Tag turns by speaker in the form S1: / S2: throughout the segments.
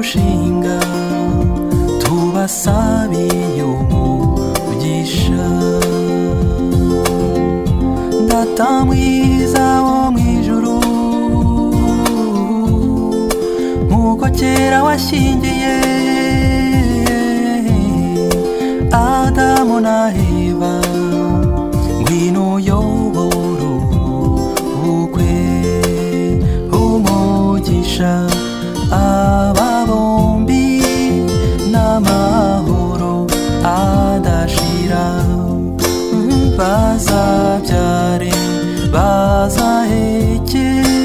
S1: mushinga tubasabiye umugisha data mwiza wo mwijuru nk'uko kera washyingiye adamu na eva ngwino uyobora ubukwe umugisha aba bombi n'amahoro adashira bazabyare bazaheke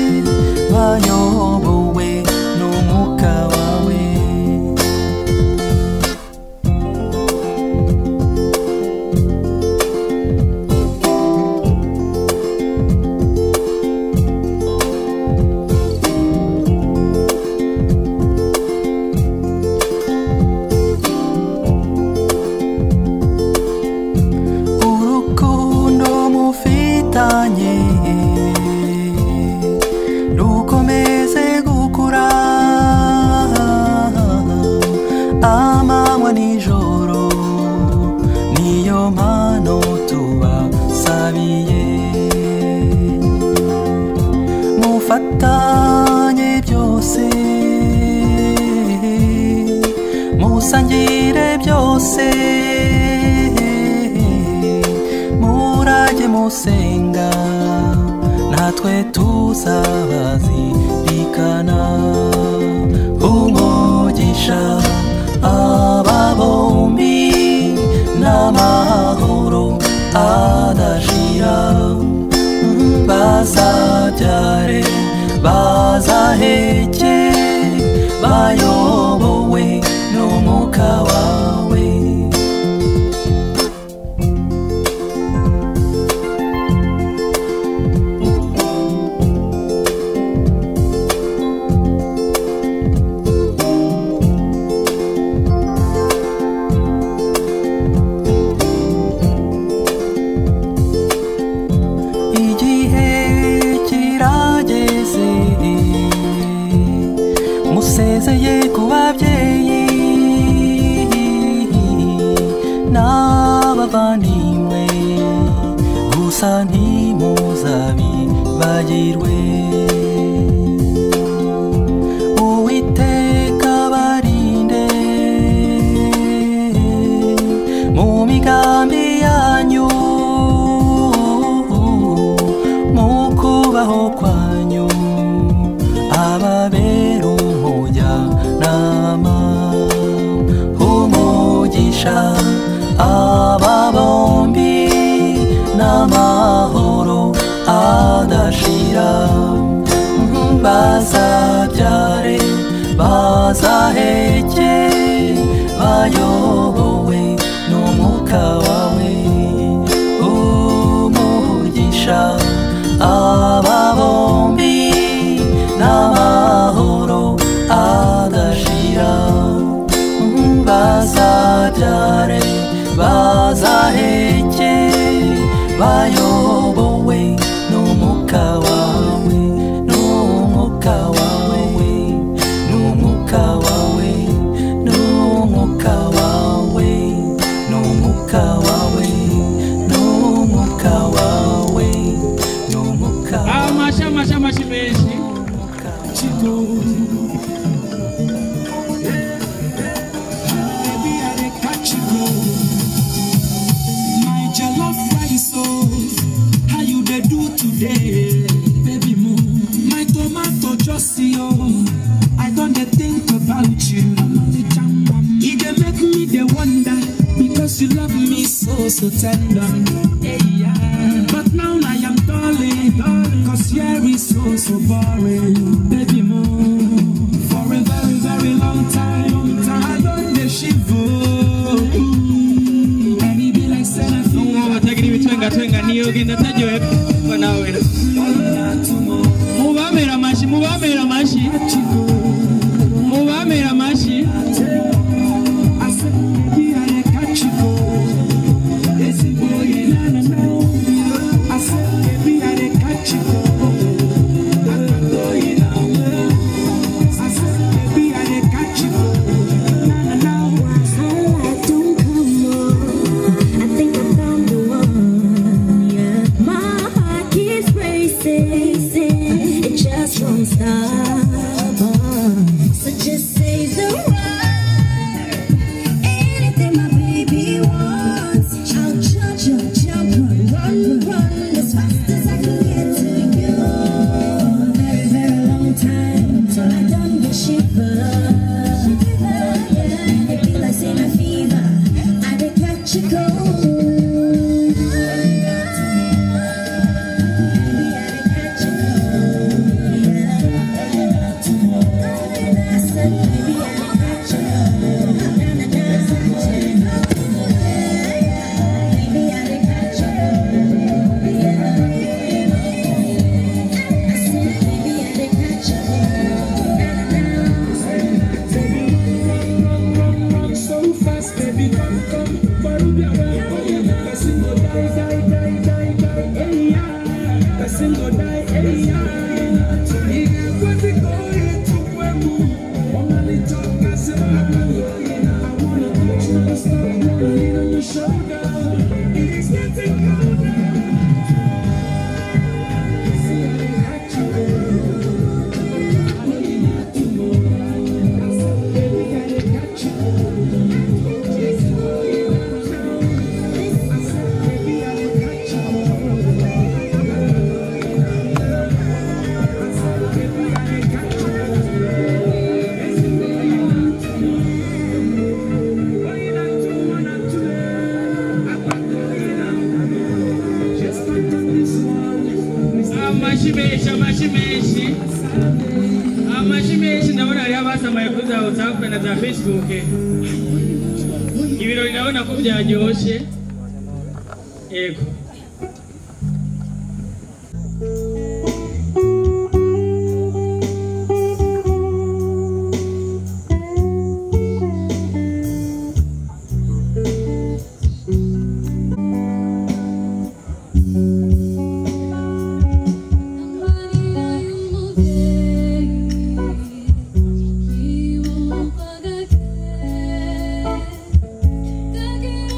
S1: bayobowe n'umwuka wawe urukundo mufitanye rukomeze gukura amanywa nijoro niyo mpano tubasabiye mufatanye byose musangire byose murage musenga natwe tuzabazirikana umugisha aba bombi n'amahoro adashira bazabyare bazaheke bayobowe n'umwuka wawe igihe kirageze musezeye ku babyeyi n'abavandimwe gusa ntimuzabibagirwe uwiteka barinde mu migambi yanyu mu kubaho kwanyu ababera umujyanama umugisha aba bombi n'amahoro adashira bazabyare bazaheke bayobowe n'umwuka wawe umugisha aba bombi n'amahoro adashira bazabyare bazaheke bayobowe n'umwuka wawe n'umwuka wawe n'umwuka wawe n'umwuka wawe n'umwuka wawe n'umwuka wawe n'umwuka
S2: amashi amashi amashi menshi
S3: My jollof rice, oh, how you dey do today, baby moo? My tomato just oh, I don dey think about you. E dey make me dey wonder because you love me so so tender. Hey, yeah. But now I am darling, cause here is so so boring, baby moo. For a very very long time, I don dey shiver. And e be like say na
S2: n'umwe batagira ibitwengatwenga niyo genda ataryohe kuba nawe mubamera amashi mubamera amashi mubamera amashi
S3: I said, baby, I dey catch you. baby, come, come, Barubia, well, yeah. Person go die, die, die, die, die, hey, yeah. Person go die, hey, yeah. Ige kwezi koe tukwemu. Omali toka sema I wanna touch you, stop rolling on your shoulder. It's getting colder. See, I got you. I know you need to know. I said, baby, I got you. Just know you know. I said, baby, I got you. I said, baby, I got you. Yes, you know you need to know. What you not do, what not do. I got you now. Just like this one.
S2: amashi menshi amashi menshi amashi menshi ndabona hariho abasamaye kuri za whatsapp na za facebook ibirori ndabona ko byaryoshe yego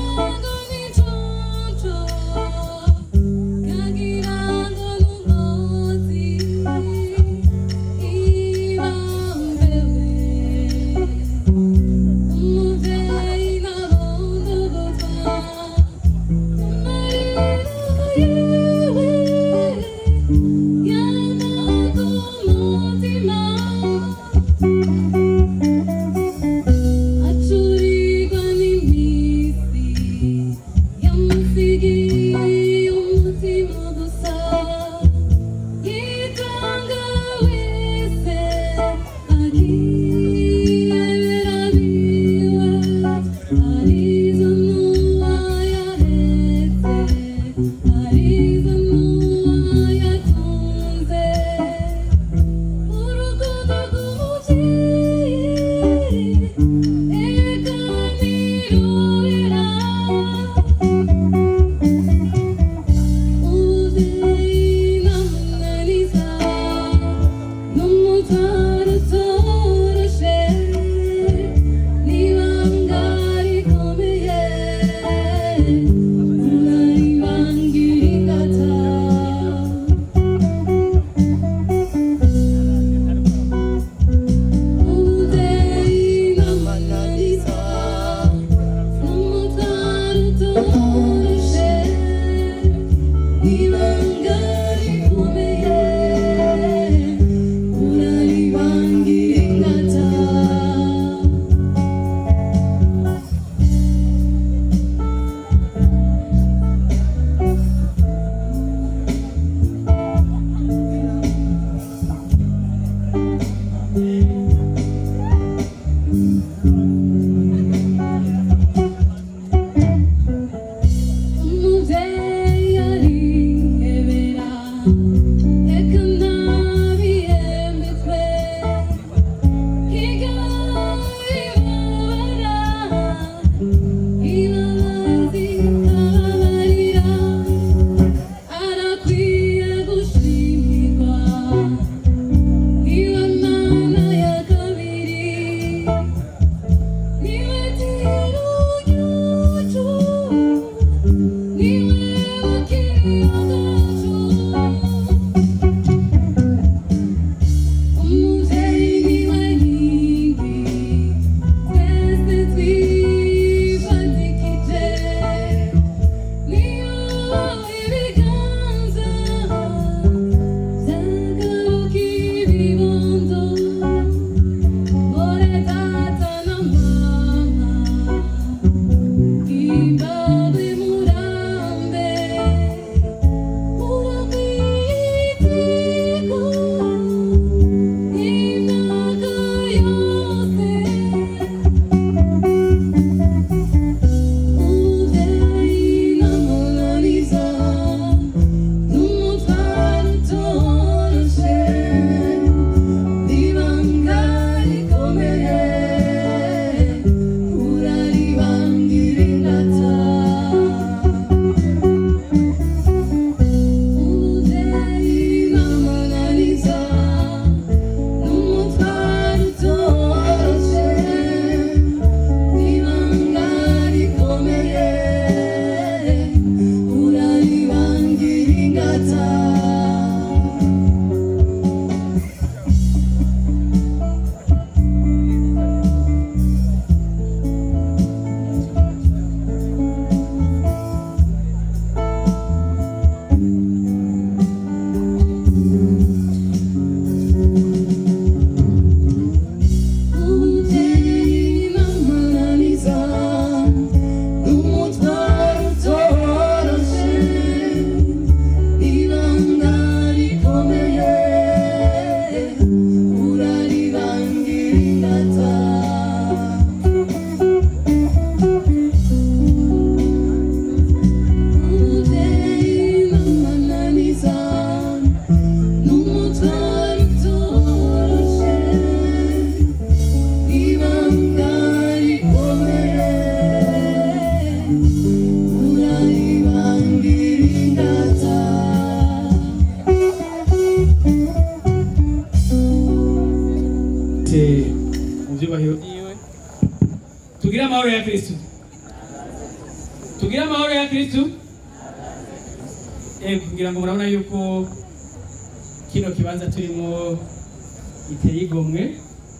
S4: Thank you.
S2: tugire amahoro ya kristu Eh, kugira ngo murabona yuko kino kibanza turimo giteye igomwe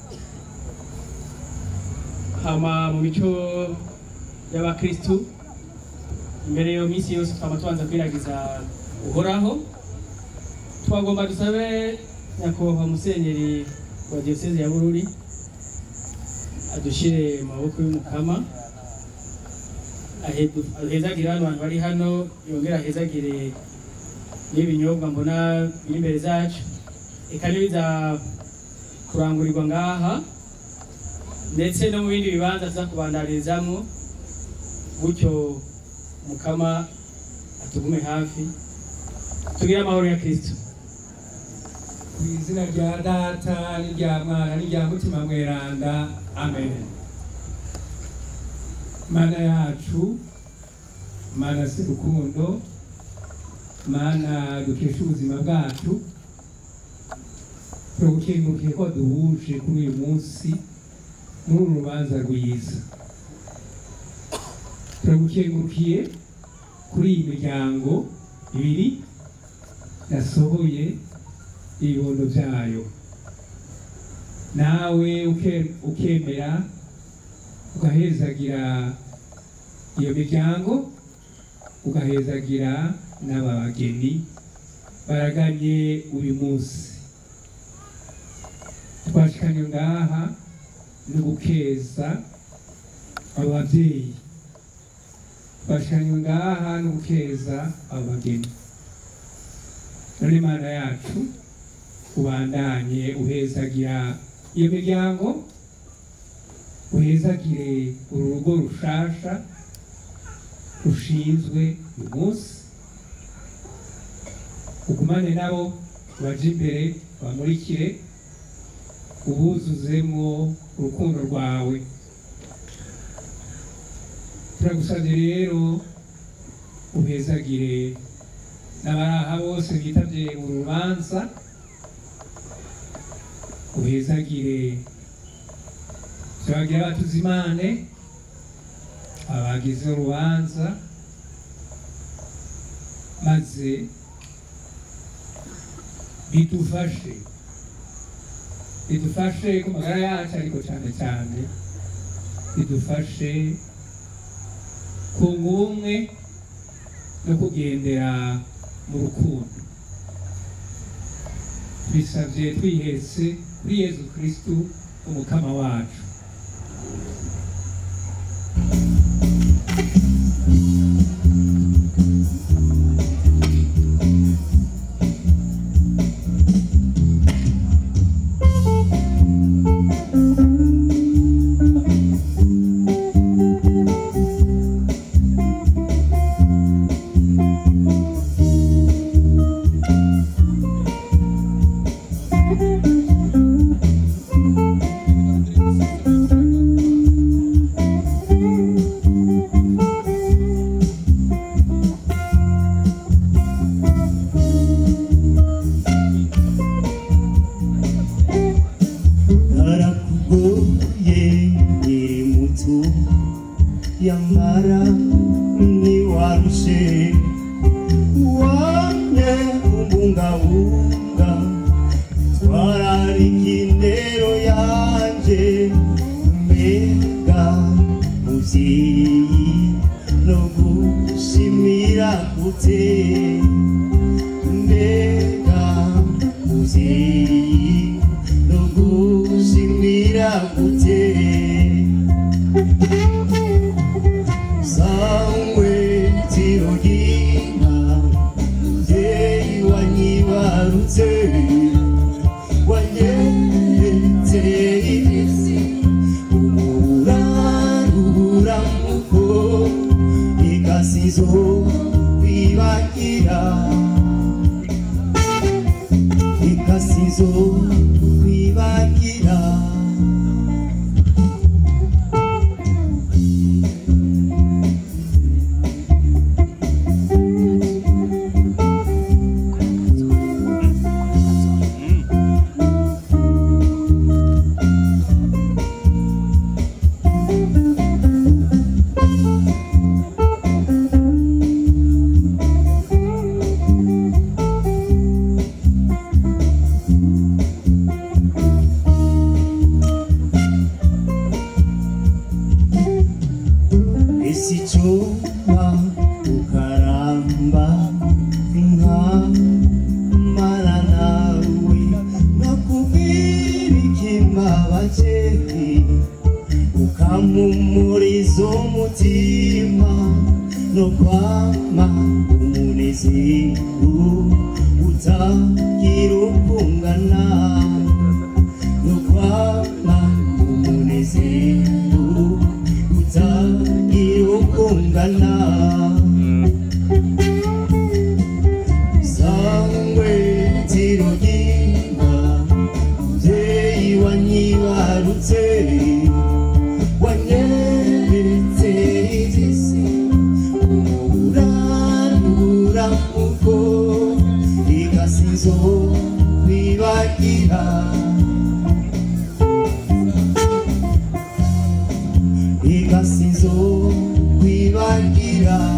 S2: hama mu mico y'abakristu imbere yo minsi yose twaba tubanza kwiragiza uhoraho twagomba dusabe nyakubahwa musenyeri wa diyoseze ya bururi adushire mu maboko y'umukama ahe- ahezagire hano abantu bari hano yongere ahezagire n'ibinyobwa mbona biri imbere zacu eka n'ibiza kurangurirwa ngaha ndetse no mu bindi bibanza tuza kubandarizamo gutyo mukama atugume hafi tugire amahoro ya kristo
S4: ku izina rya data n'irya mwana n'irya mutima mweranda amen mana yacu mana si rukundo mana dukesha ubuzima bwacu turagukengurukiye ko duhuje kuri uyu munsi muri uru rubanza rwiza turagukengurukiye kuri iyi miryango ibiri yasohoye ibibondo byayo nawe uke- ukemera ugahezagira iyo miryango ugahezagira n'aba bageni baraganye uyu munsi twashikanye ngaha no gukeza abo babyeyi twashikanye ngaha no gukeza abo bageni none imana yacu ubandanye uhezagira iyo miryango uhezagire uru rugo rushasha rushinzwe uyu munsi ugumane nabo baje imbere bamurikire ubuzuzemo urukundo rwawe turagusabye rero uhezagire n'abaraha bose bitabye uru rubanza uhezagire turagira batuzimane abagize urubanza maze bidufashe bidufashe ku magara yacu ariko cyane cyane bidufashe kunga ubumwe no kugendera mu rukundo twisabye twihetse kuri yezu kristu umukama wacu
S5: narakugoye nkiri muto yamara ntiwarushe wane umbungabunga twararika indero yanje mbega muvyeyi no gushimira gute mbega muvyeyi no gushimira gute sangwe tirogina muvyeyi wanyibarutse wanyeretse isi umuraruramuko igasizo kwibagira ikasizo kwibagira ese icyuma ukaramba inka mara nawe nakubwira ikimabakeri ukamumuriza umutima no kwama umunezero utagira ukungana no kwama umunezero utagira ukungana sangwe tiroginga mubyeyi wanyibarutse wanyeretse igisi urarura muko igasizo kwibagira igasizo kwibagira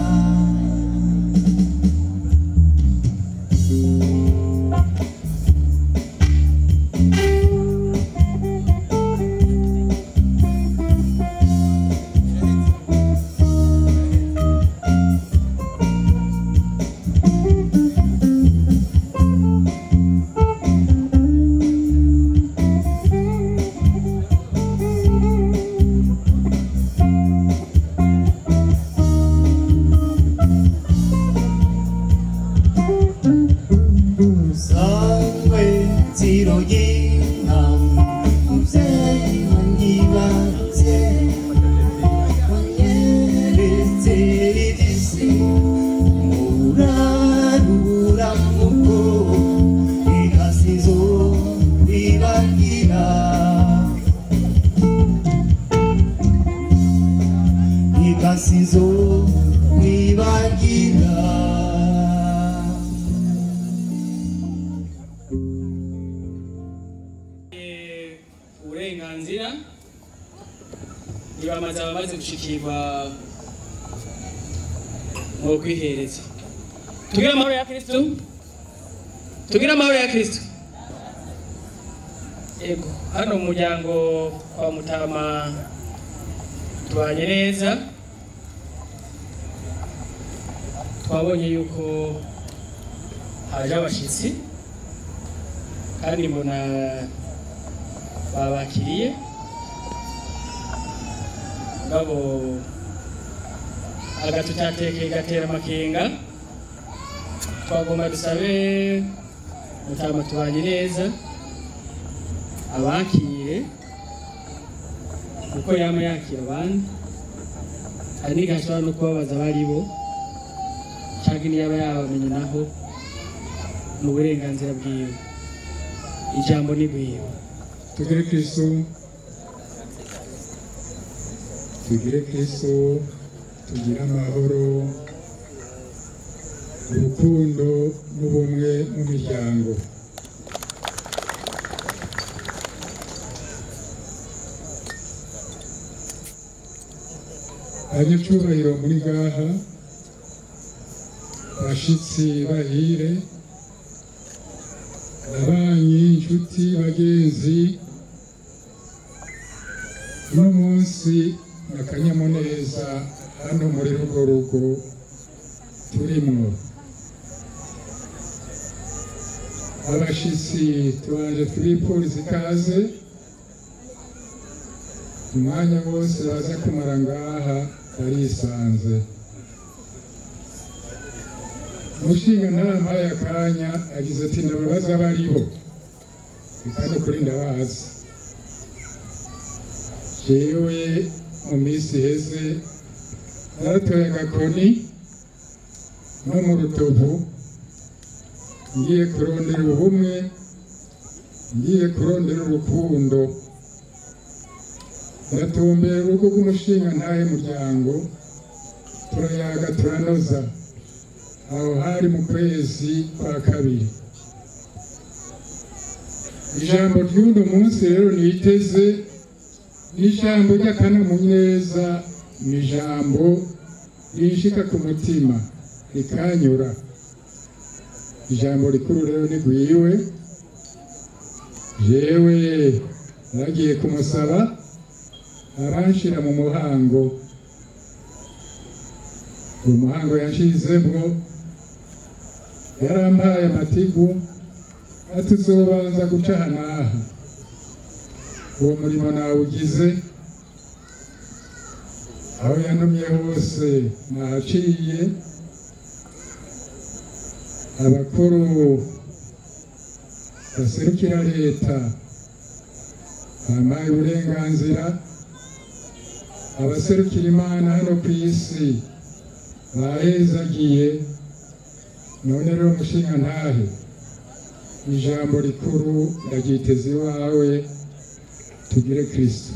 S5: sangwe tiroginga mubyeyi wanyibarutse wanyeretse igisi urarura muko igasizo wibagira igasizo wibagira
S2: Eh, uburenganzira ntibamaze abamaze gushikirwa mu kwihereza tugire amahoro ya kristo tugire amahoro ya kristo ego hano mu muryango kwa mutama tubanye neza twabonye yuko haje abashitsi kandi mbona babakiriye ngabo agatutateke gatera amakenga twagomba dusabe mutama tubanye neza abakire kuko yama yakira abandi hari n'igihe ashobora no kubabaza abari bo cyangwa niyaba yabamenye naho mu burenganzira bwiwe ijambo ni bwiwe
S4: tugire kristo tugire kristo tugire amahoro urukundo n'ubumwe mu miryango abanyacyubahiro muri gaha bashitsi bahire ababanyi inshuti bagenzi uno munsi ni akanyamuneza hano muri rugo rugo turimwo abashitsi tubanje twifuriza ikaze umwanya wose baza kumara ngaha barisanze umushinga ntarampaye akanya agize ati ndababaza abariho kandi kuri ndabazi jewe mu minsi iheze naratoye agakoni no mu rutovu ngiye kurondera ubumwe ngiye kurondera urukundo ndatumbera urugo rw'umushinga ntahe muryango turayaga turanoza aho hari mu kwezi kwa kabiri ijambo ry'uno munsi rero niteze n'ijambo ry'akanyamuneza ni ijambo rinshika ku mutima rikanyura ijambo rikuru rero ni gwiwe jewe naragiye kumusaba aranshira mu muhango umuhango yashizemwo yarampaye amatigu ati uzobanza guca aha n'aha uwo murimo nawugize aho yantumye hose nahaciye abakuru baserukira leta bampaye uburenganzira abaserukira imana hano ku isi bahezagiye none rero mushinga ntahe ijambo rikuru ndaryiteze iwawe tugire kristo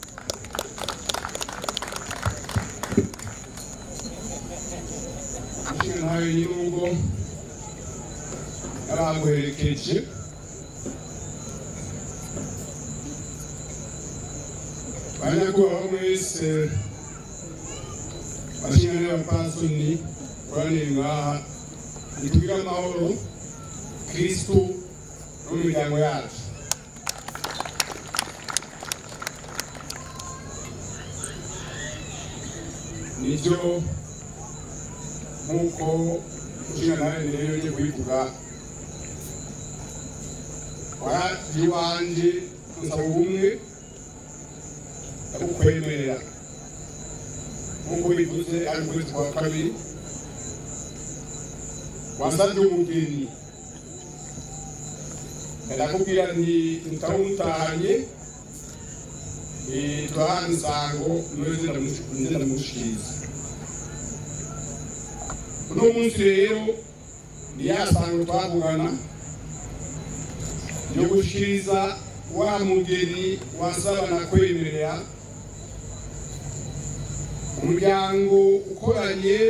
S6: mushinga ntahe nyir'urugo yaraguherekeje banyakubahwa mwese bashinga n'abapasoni koranire ngaha nitugire amahoro kristu no mu miryango yacu nibyo nk'uko mushinga nawe rero yongeye kubivuga waragiye iwanjye gusaba ubumwe ndabukwemerera nk'uko bivuze ari mu kwezi kwa kabiri wasabye umugeni ndakubwira nti tutawumutahanye turahana isango nze ndamushikiriza uno munsi rero ni ya sango twavugana yo gushikiriza wa mugeni wasaba na kwemerera umuryango ukoranye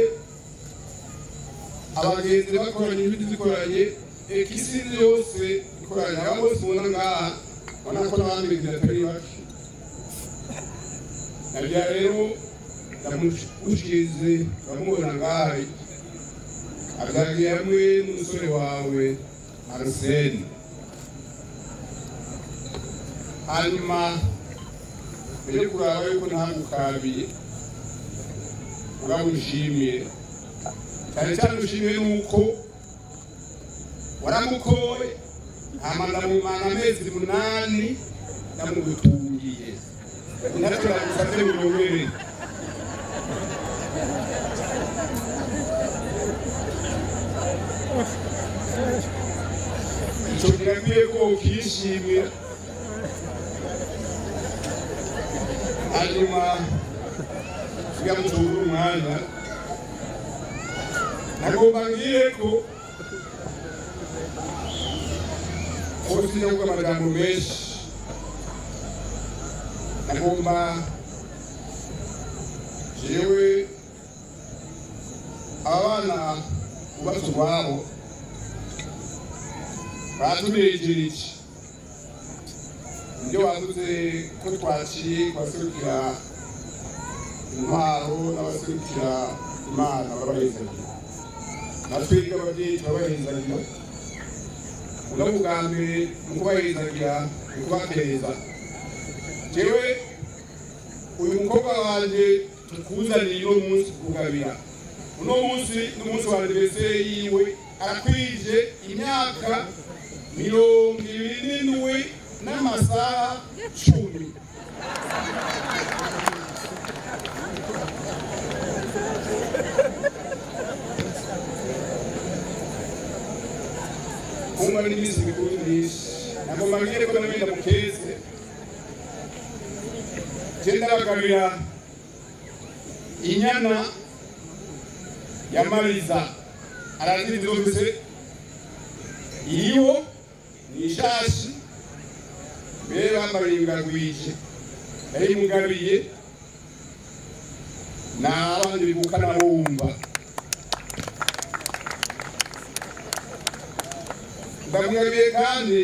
S6: abagenzi bakoranye ibiti zikoranye ekisi yose ikoranye aba bose ubona ngaha ubona ko n'abandi bagenzi batari bake nabya rero ndamushikirize uramubona ngaha abyagiye hamwe n'umusore wawe aruseni hanyuma mbere kuraba yuko ntagukabiye uramushimiye cyane cyane ushimiye nuko waramukoye hama ndamumana amezi munani ndamugutungiye ntacyo nagusabye muyobere icyo kirakwiye ko ukishimira hanyuma tugamutura umwanya nagomba ngiye ko ubuzima bw'amagambo menshi nagomba jewe abana ubatse ubwabo batunejeje iki ibyo bavuze ko twaciye kubaserukira intwaro n'abaserukira imana babahezagira natwebwe ababyeyi turabahezagira uno bwa mbere mu kubahezagira ni kubatereza jewe uyu mukobwa wanjye tukuzaniye uno munsi kugabira uno munsi n'umunsi wa aniveriseri yiwe arakwije imyaka mirongo ibiri n'indwi n'amasaha cumi kumva n'iminsi mikuru myinshi nagomba mbwire ko nabenda mukeze genda bagabira inyana ya mariza arazindi zose iriho ni ishashi mbere bambariye ingagwije yari mugabiye n'abandi bivukana bumva ndamugabiye kandi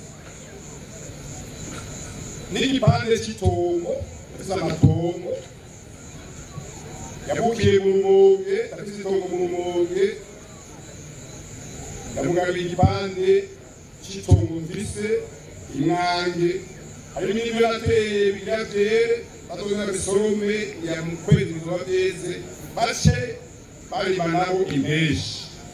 S6: n'igipande cy'itongo afite amatongo yavukiye mu rumonge afite itongo mu rumonge ndamugabiye igipande cy'itongo mfise imwange harimo n'ibyo nateye bigatere batozana bisorome ya mu kwezi bizoba byeze bace barima nabo impeshi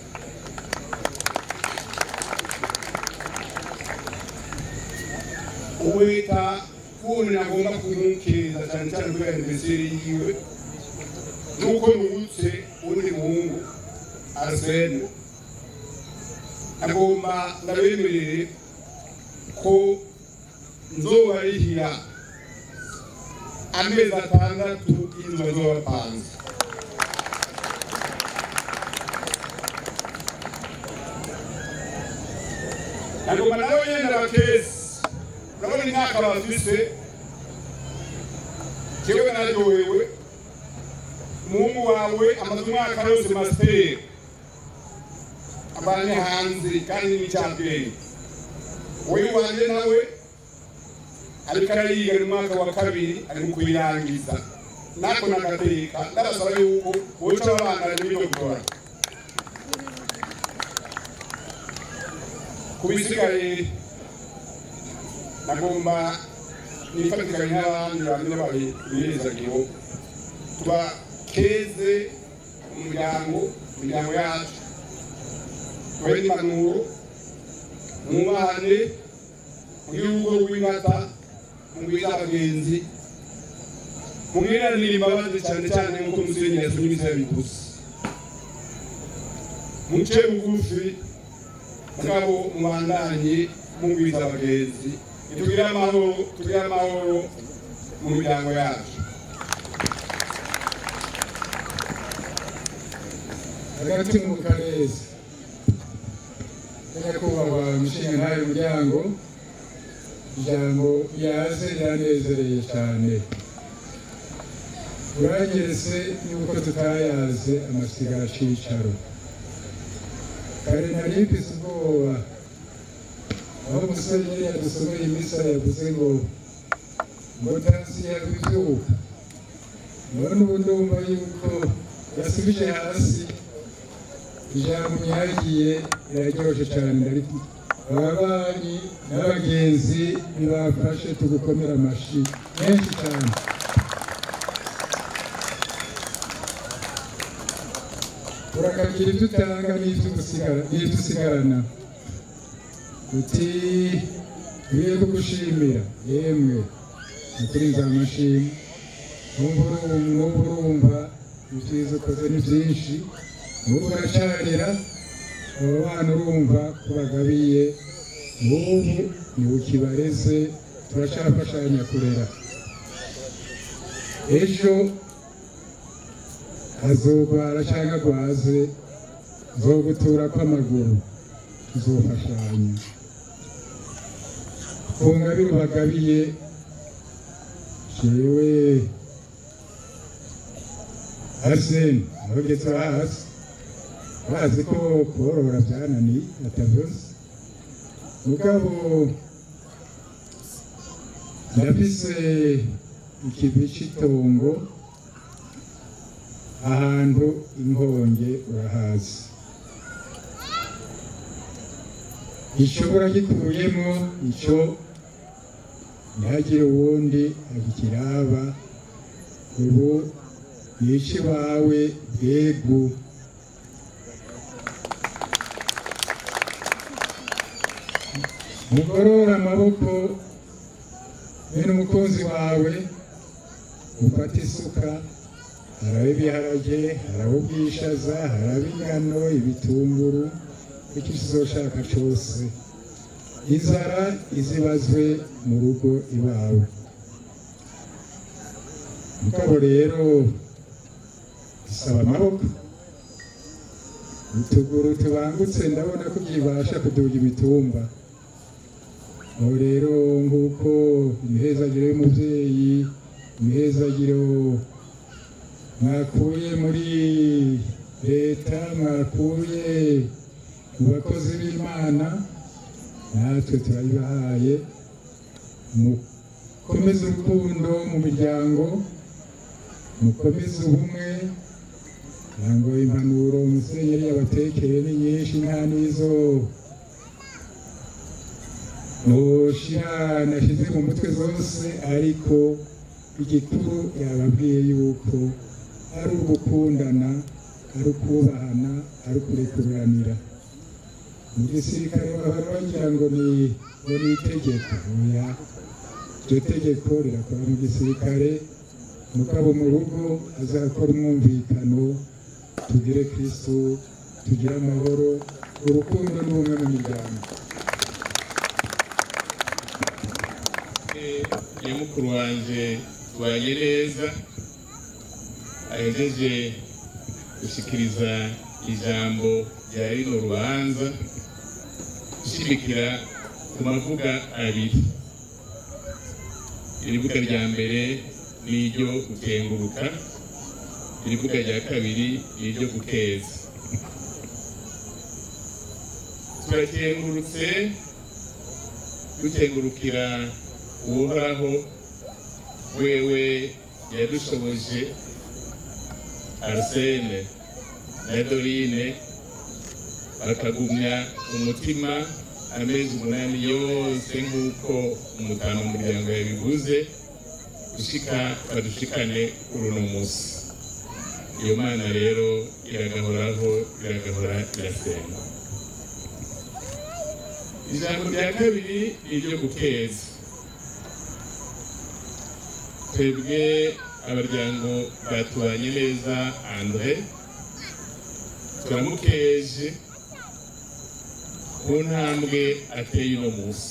S6: uwita wundi nagomba kumukiriza cyane cyane kubera imisiri yiwe nuko nungutse undi muhungu arsene agomba ndabemerere ko nzobarihira amezi atandatu y'inzu bazobapanze agomba nawe nyene abakesi urabona imyaka bafise jewe naryohewe umuhungu wawe amaze umwaka yose masiteri abanye hanze kandi n'icyabwenge wowe wanje nawe ariko arayiga mu mwaka wa kabiri ari mu kuyirangiza nako nagateka ndabasaba yuko woca abana n'ibyo gukora ku bisigaye nagomba nifatikanye n'abandi bamwe bari ibirezagiro tuba keze umuryango imiryango yacu tubahe impanuro mwubahane mugire urugo rw'ingata mugwize abagenzi mumwiranire imbabazi cyane cyane nk'uko musenyeri yasomye ibisaya bigusa muce bugufi mugabo mubandanye mugwiza abagenzi tugire amahoro tugire amahoro mu miryango yacu
S4: hagati mu karezi nyakubahwa umushinga ntayo muryango ijambo yaze riranezereye cyane uranyeretse yuko tutayaze amasigara cicaro kare nari mfise ubwoba aho umusenyeri yadusomeye imisa yavuze ngo ngo tansi yabivyuka none ubu ndumva yuko yasubije hasi ijambo nyagiye riraryoshe cyane ariko ababanyi n'abagenzi ntibafashe tugukomera amashi menshi cyane urakagira ibyo utanga n'ibyo usigara- n'ibyo usigarana uti ngiye kugushimira yemwe ukuri nzamashima numva urumva numva urumva ibyiza ukoze ni byinshi n'ubu uracarira abo bana urumva ko bagabiye n'ubu ni ukibareze turacafashanya kurera ejo azogwara cyangwa agwaze zogutura kw'amaguru tuzofashanya ku ngabire bagabiye jewe arsene abageze hasi bazi ko korora byananiye atavuze mugabo ndafise ikivi cy'itongo ahantu inkonge urahazi gishobora gikuyemo icyo ntihagire uwundi agikiraba ubu yica iwawe bwegu mugorora amaboko bene umukunzi wawe ufata isuka haraba ibiharage haraba ubwishaza haraba ingano ibitunguru icyo uzoshaka cyose inzara izibazwe mu rugo iwawe mugabo rero isaba amaboko utuguru tubangutse ndabona ko byibasha kuduga imitumba aho rero nk'uko imihezagiro y'umubyeyi imihezagiro mwakuye muri leta mwakuye mu bakozi b'imana natwe turayibahaye mukomeze urukundo mu miryango mukomeze ubumwe kugira ngo impanuro umusenyeri yabatekeye ni nyinshi nta n'izo noshira nashyize mu mutwe zose ariko igikuru yababwiye yuko ari ugukundana ari ukubahana ari ukurekuranira mu gisirikare bahora bagira ngo ni ngo ni itegeko oya iryo tegeko rirakora mu gisirikare mugabo mu rugo azakora umwumvikano tugire kristo tugire amahoro urukundo n'ubumwe mu miryango
S7: iyo mukuru wanje tubanye neza ahejeje gushikiriza ijambo rya rino rubanza gushimikira ku mavuga abiri irivuga rya mbere ni iryo gukenguruka irivuga rya kabiri ni iryo gukeza turakengurutse dukengurukira uhoraho wewe yadushoboje arsene na dorine bakagumya umutima amezi umunani yose nk'uko umutano umuryango yabivuze gushika badushikane kuri uno munsi iyo mana rero iragahoraho iragahora irasenga ijambo rya kabiri ni iryo gukeza twebwe abaryango batubanye neza andre turamukeje ku ntambwe ateye uno munsi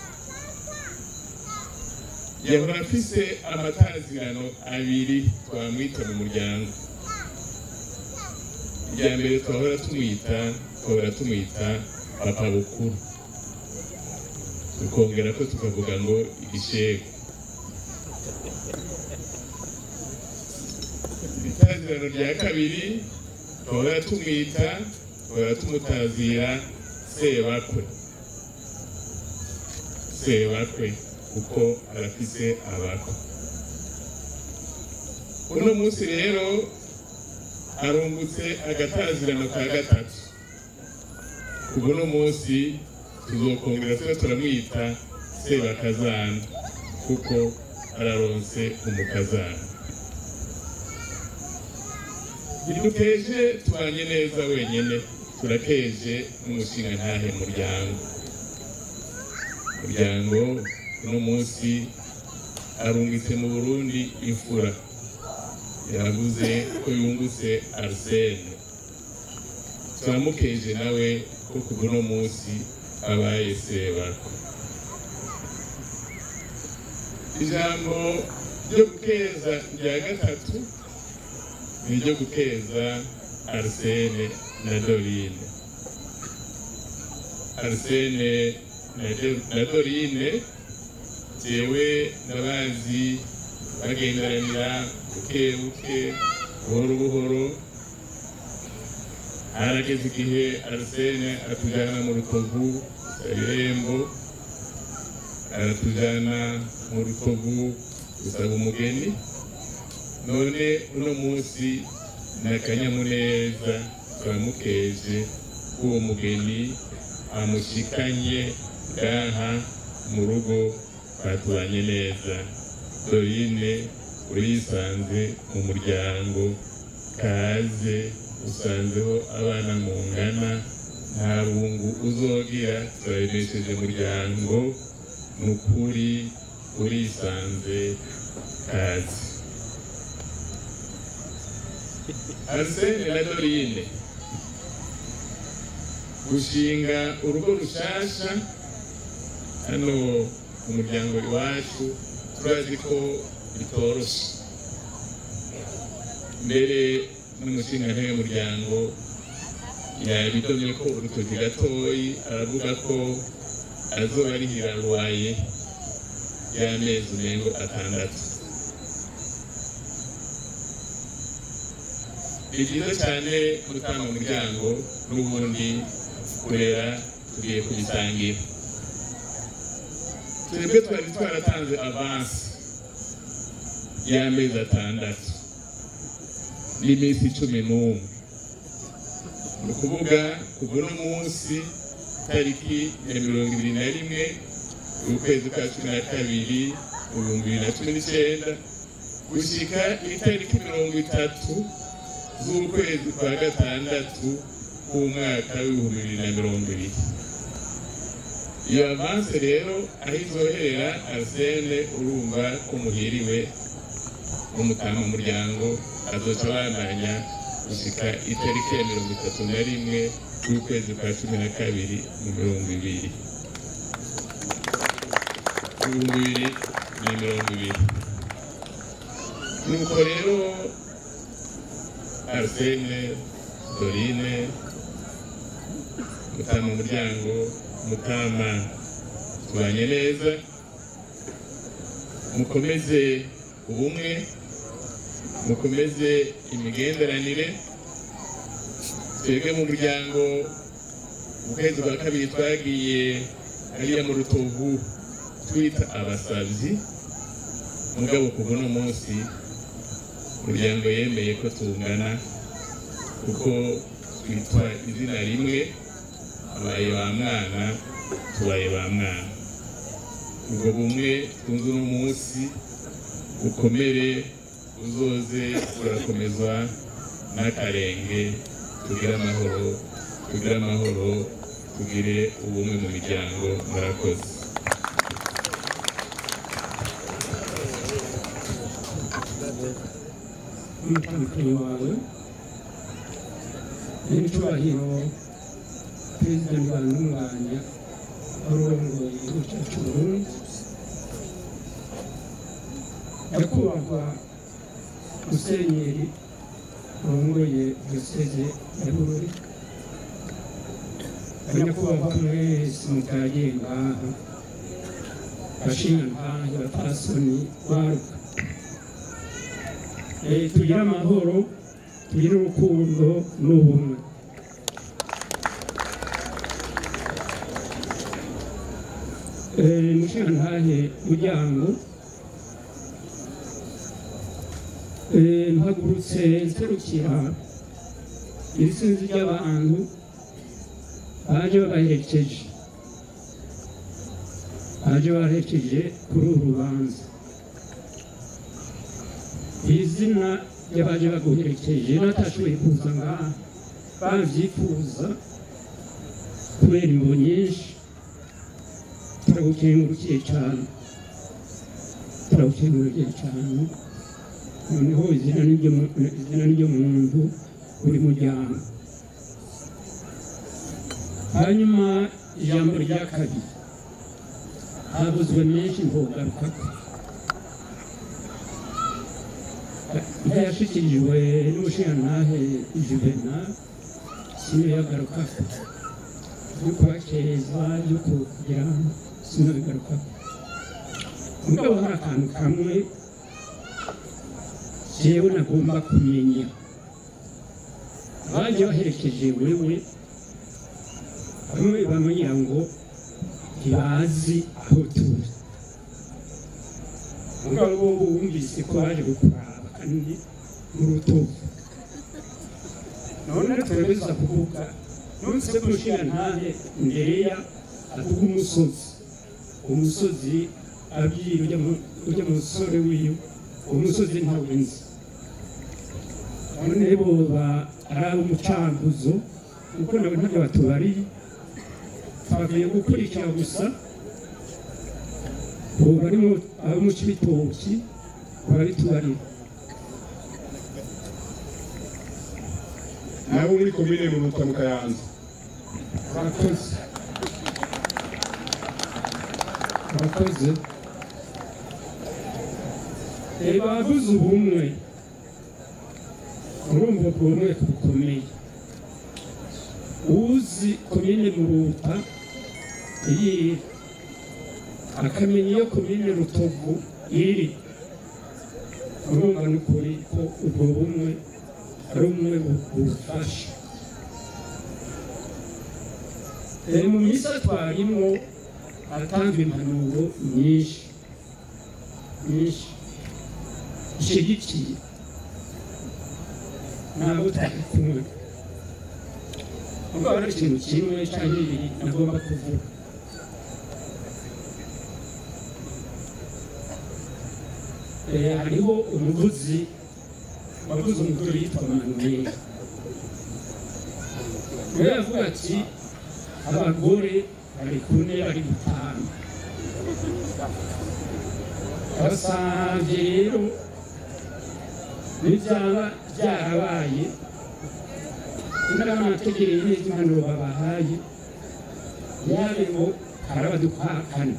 S7: yahora afise amatazirano abiri twamwita mu muryango irya mbere twahora tumwita twahora tumwita papa bukuru tukongera ko tukavuga ngo igishego itazirano rya kabiri twahora tumwita twahora tumutazira sebakwe sebakwe kuko arafise abakwe uno munsi rero arungutse agatazirano ka gatatu kuva uno munsi tuzokongera tuba turamwita sebakazana kuko araronse umukazana ntidukeje tubanye neza wenyine turakeje n'umushinga ntahe muryango muryango uno munsi arungitse mu burundi imfura yavuze ko yungutse arsene turamukeje nawe ko kuva uno munsi abaye sebako ijambo ryo gukeza rya gatatu ni iryo gukeza arsene na dorine arsene na Do- na dorine jewe ndabazi bagenderanira buke buke buhoro buhoro harageze igihe arsene atujyana mu rutovu ibirembo aratujyana mu rutovu gusaba umugeni none uno munsi ni akanyamuneza turamukeje k'uwo mugeni amushikanye ngaha mu rugo batubanye neza dorine urisanze mu muryango kaze usanzeho abana mungana nta bungu uzogira turabimesheje muryango ni ukuri urisanze kaze arsene na dorine gushinga urugo rushasha hano mu muryango iwacu turazi ko bitoroshe mbere n'umushinga w'umuryango yabidomye ko urutoki gatoyi aravuga ko azoba arihira ruwaye y'amezi umengo atandatu ni byiza cyane gutanga umuryango n'ubundi kurera tugiye kubisangira twebwe twari twaratanze avansi y'amezi atandatu n'iminsi cumi n'umwe ni ukuvuga kuva uno munsi tariki ya mirongo ibiri na rimwe ukwezi kwa cumi na kabiri mu bihumbi bibiri na cumi n'icyenda gushyika itariki mirongo itatu z'ukwezi kwa gatandatu k'umwaka w'ibihumbi bibiri na mirongo ibiri iyo avanse rero aho izoherera arsene urumva ko muhiriwe n'umutama muryango azoca abandanya gushika itariki ya mirongo itatu na rimwe z'ukwezi kwa cumi na kabiri mu mirongo ibiri ibihumbi bibiri na mirongo ibiri nuko rero arsene dorine mutama muryango mutama tubanye neza mukomeze ubumwe mukomeze imigenderanire twebwe mu muryango mu kwezi kwa kabiri twagiye hariya mu rutovu twita abasabyi mugabo kuva uno munsi umuryango yemeye ko tungana kuko twitwa izina rimwe abaye ba mwana tubaye ba mwana ubwo bumwe twunze uno munsi bukomere uzoze burakomezwa n'akarenge tugire amahoro tugire amahoro tugire ubumwe mu miryango murakoze
S8: umutambukanyi wawe n'icyubahiro perezida ntibantunganya urongoye igihugu cyacu burundi nyakubahwa musenyeri urongoye diyoseze ya bururi abanyakubahwa mwese mutagiye ngaha bashingantahe bapasoni baruka Eh, tugire amahoro tugire urukundo n'ubumwe Eh, mushingantahe muryango Eh, mpagurutse nserukira iri sinzi ry'abantu baje babaherekeje baje babaherekeje kuri uru rubanza izina ry'abaje baguherekeje batashoboye kuza ngaha babyifuza kubera imbo nyinshi turagukengurukiye cyane turagukengurukiye cyane noneho izina n'iryo mu- izina n'iryo muntu buri muryango hanyuma ijambo rya kabiri havuzwe menshi ntugarukako ntiyashyikirijwe n'ubushingantahe juvena sino yagarukako yo kubakeza yo kugira ngo sino bigarukako mugabo hari akantu kamwe jewe nagomba kumenya baje baherekeje wewe bamwe bamenya ngo ntibazi aho turi mugabo bo bumvise ko baje gukuraba kandi mu rutovu none turabeza kuvuga nonse ko nshingantahe ndereya avuga umusozi umusozi abwira ujya mu- ujya mu musore wiwe uwo musozi ntawenzi none boba ari ab'umucanguzo kuko nabo ntabyo batubariye twagiye gukurikira gusa ubu barimo abo mu cibitoki barabitubarira
S6: nabo muri komine mu rutwa mu kayanza
S8: urakoze urakoze reba abavuze ubumwe urumva ubwo bumwe bukomeye uzi komine muruta iri akamenya iyo komine rutovu iri urumva ni ukuri ko ubwo bumwe ari umwe bu- bufasha Eh, mu misa twarimo hatanzwe impanuro nyinshi nyinshi zishyigikiye ntabwo twari kumwe ubwo hari ikintu kimwe cyangwa bibiri nagomba kuvuga Eh, hariho umuvuzi wavuze umugore yitwa manuel we yavuga ati abagore bari ku ntebe bari gutanu basanze rero n'ibyaba byarabaye inama nategereye neza impanuro babahaye yabe ngo harabadukwakana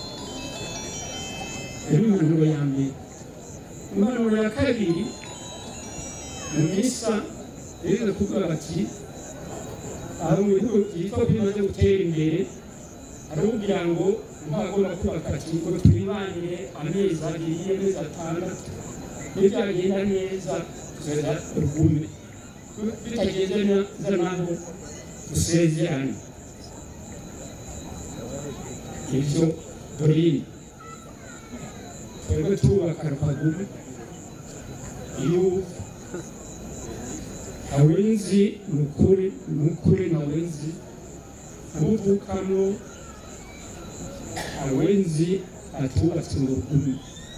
S8: iyo ni impanuro ya mbere impanuro ya kabiri mu misa rero kuvuga bati aho mu bihugu byitwa ko bimaze gutera imbere arubwira ngo ntagomba kubaka ati ngo twibanire amezi abiri amezi atandatu nibyagenda neza tuzajya rugume bitagenda neza naho dusezerane ibyo dorine twebwe twubaka rukagume iyo awenzi ni ukuri ni ukuri na wenzi uvukamo awenzi atubatse ngo rugume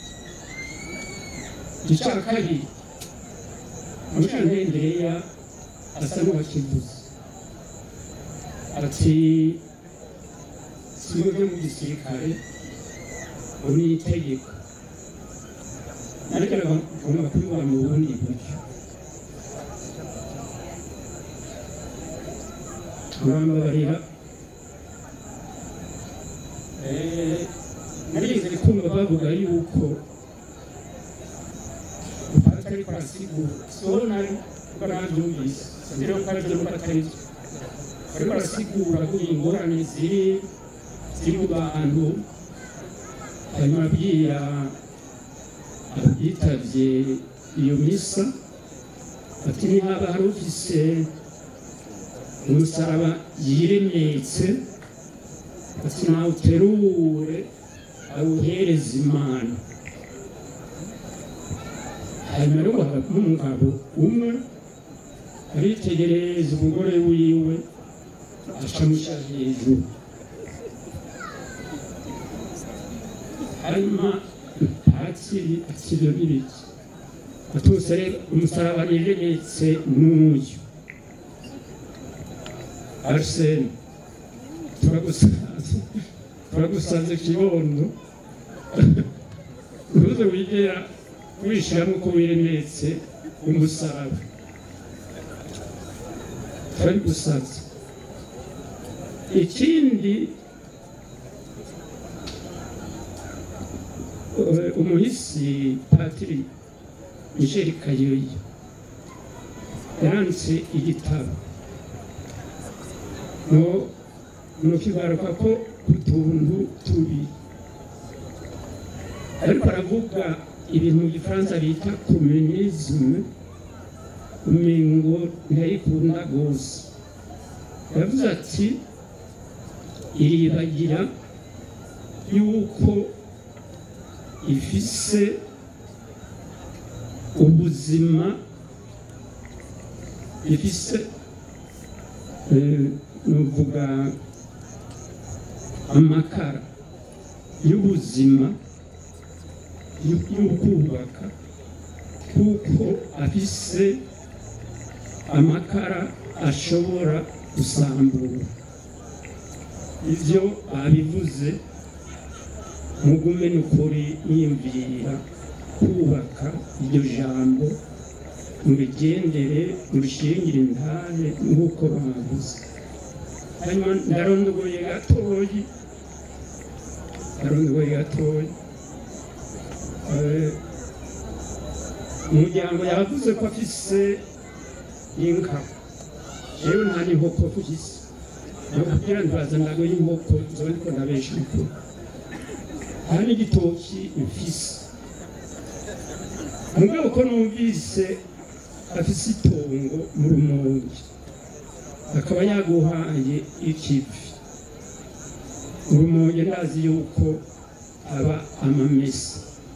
S8: icya kabiri mushantendereya asa n'uwakivuze ati siyo byo mu gisirikare ubu ni itegeko ariko agomba kubibona mu bundi buryo turambabarira narize kumva bavuga yuko ariko arasigura soro nari kuko nabyumvise rero ko aribyo nuko atari byo ariko arasigura ko ingorane ziri ziri mu bantu hanyuma abwira abitabye iyo misa ati niba hari ufise umusaraba yiremetse ati nawuterure awuhereze imana hanyuma rero hagati n'umugabo umwe aritegereza umugore wiwe acamusha hejuru hanyuma akiri akiriyo n'ibiki atose rero umusaraba niremetse n'uyu arsene turagusanze turagusanze kibondo uruze wigera wishyiramo uko wiremetse umusaraba turi gusaza ikindi umuhisi patiri michel kayoyi yanditse igitabo no nukigaruka ko utuntu tubi ariko aravuga ibintu mu gifaransa bita komunisme umengo ntayikunda rwose yavuze ati iribagira yuko ifise ubuzima ifise nuvuga amakara y'ubuzima y'ukubaka kuko afise amakara ashobora gusambura ibyo babivuze mugume n'ukuri yiyumvira kubaka iryo jambo murigendere murishingire intare nk'uko bavuze hanyuma ndarondogoye gatoyi ndarondogoye gatoyi umuryango yavuze ko afise inka rero nta n'inkoko mfise ni ukugira ngo bazanago y'inkoko zoba ariko ndabesha ukuri hari n'igitoki mfise mugabo ko numvise afise itongo mu rumonge akaba yaguhaye ikivi urumonge ndazi yuko aba amamesa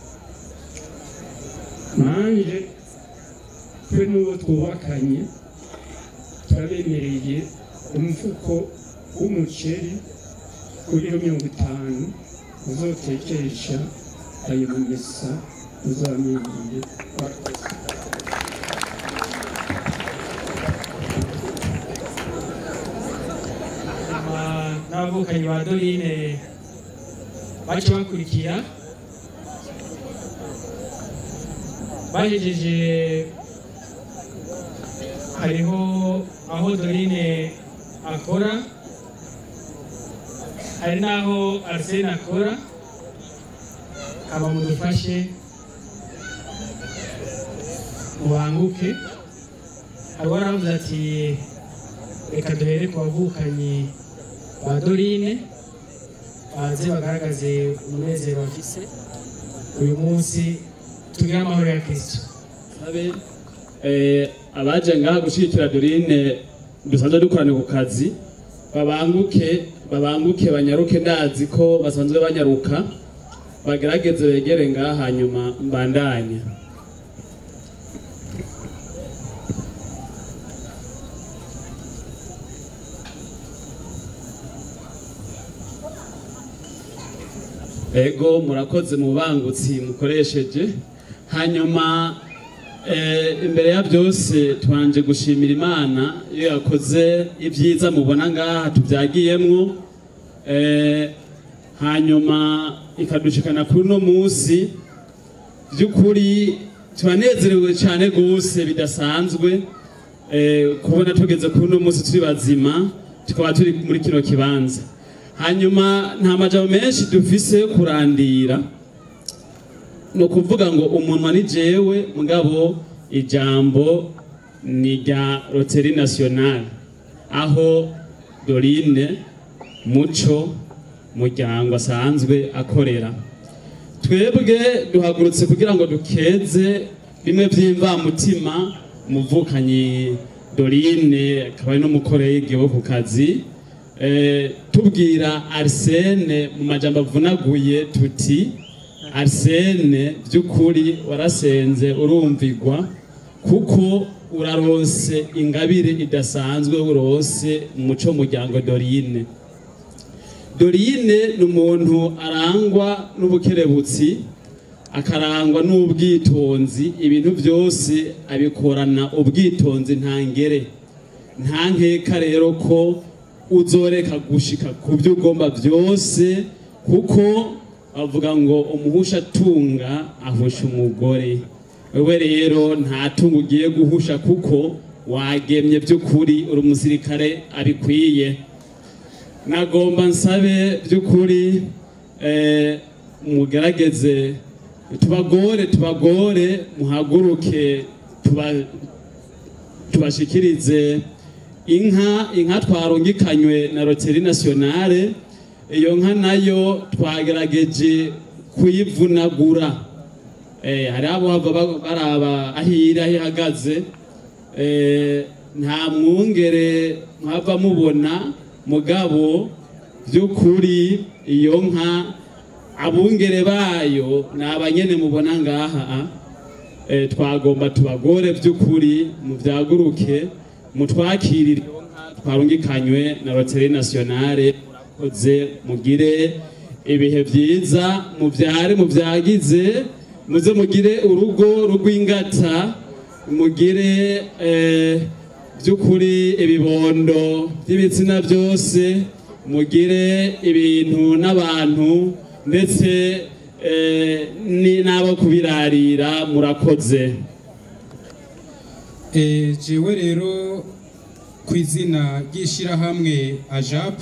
S8: nanje twe n'uwo twubakanye turabemereye umufuko w'umuceri kuri mirongo itanu uzotekesha ayo mamesa uzamenyeye
S2: n'abavukanyi ba dorine baca bakurikira bahejeje hariho aho dorine akora hari n'aho arsene akora kaba mudufashe mubanguke hari uwaravuze ati reka duhere ku bavukanyi ba dorine baze bagaragaze umunezero bafise uyu munsi tugire amahoro ya kristo
S9: abe eh, abaje ngaha gushigikira dorine dusanzwe dukorana ku kazi babanguke babanguke banyaruke ndazi ko basanzwe banyaruka bagerageze begere ngaha hanyuma mbandanye ego murakoze mu bangutsi mukoresheje hanyuma eh, imbere ya byose tubanje gushimira imana iyo yakoze ibyiza mubona ngaha tubyagiyemwo eh, hanyuma ikadushikana kuri uno munsi by'ukuri turanezerewe cyane rwose bidasanzwe eh, kubona tugeze kuri uno munsi turi bazima tukaba turi muri kino kibanza hanyuma nta majambo menshi dufise yo kurandira ni ukuvuga ngo umunwa ni jewe mugabo ijambo ni rya roteri nasiyonari aho dorine muco muryango asanzwe akorera twebwe duhagurutse kugira ngo dukeze bimwe by'imvamutima umuvukanyi dorine akaba ari n'umukorege wo ku kazi Eh, tubwira arsene mu majambo avunaguye tuti arsene by'ukuri warasenze urumvigwa kuko uraronse ingabire idasanzwe urose umuco muryango dorine dorine ni umuntu arangwa n'ubukerebutsi akarangwa n'ubwitonzi ibintu byose abikorana ubwitonzi ntangere nta nkeka rero ko uzoreka gushika ku byo ugomba byose kuko bavuga ngo umuhusha atunga ahusha umugore wewe rero nta tungo ugiye guhusha kuko wagemye by'ukuri uri umusirikare abikwiye nagomba nsabe by'ukuri eh, mugerageze tubagore tubagore muhaguruke tuba tubashikirize inka inka twarungikanywe na roteri nasiyonale iyo nka nayo twagerageje kuyivunagura eh, hari abo bava ba- baraba ahira aho ihagaze eh, nta mwungere mwava mubona mugabo by'ukuri iyo nka abungere bayo ni abanyene mubona ngaha eh, twagomba tubagore by'ukuri mubyaguruke mutwakirire iyo nka twarungikanywe na roteri nasiyonale murakoze mugire ibihe byiza mubyare mubyagize muze mugire urugo rw'ingata mugire eh, by'ukuri ibibondo by'ibitsina byose mugire ibintu n'abantu ndetse eh, ni- n'abo kubirarira murakoze
S10: Eh, jewe rero ku izina ry'ishyirahamwe ajap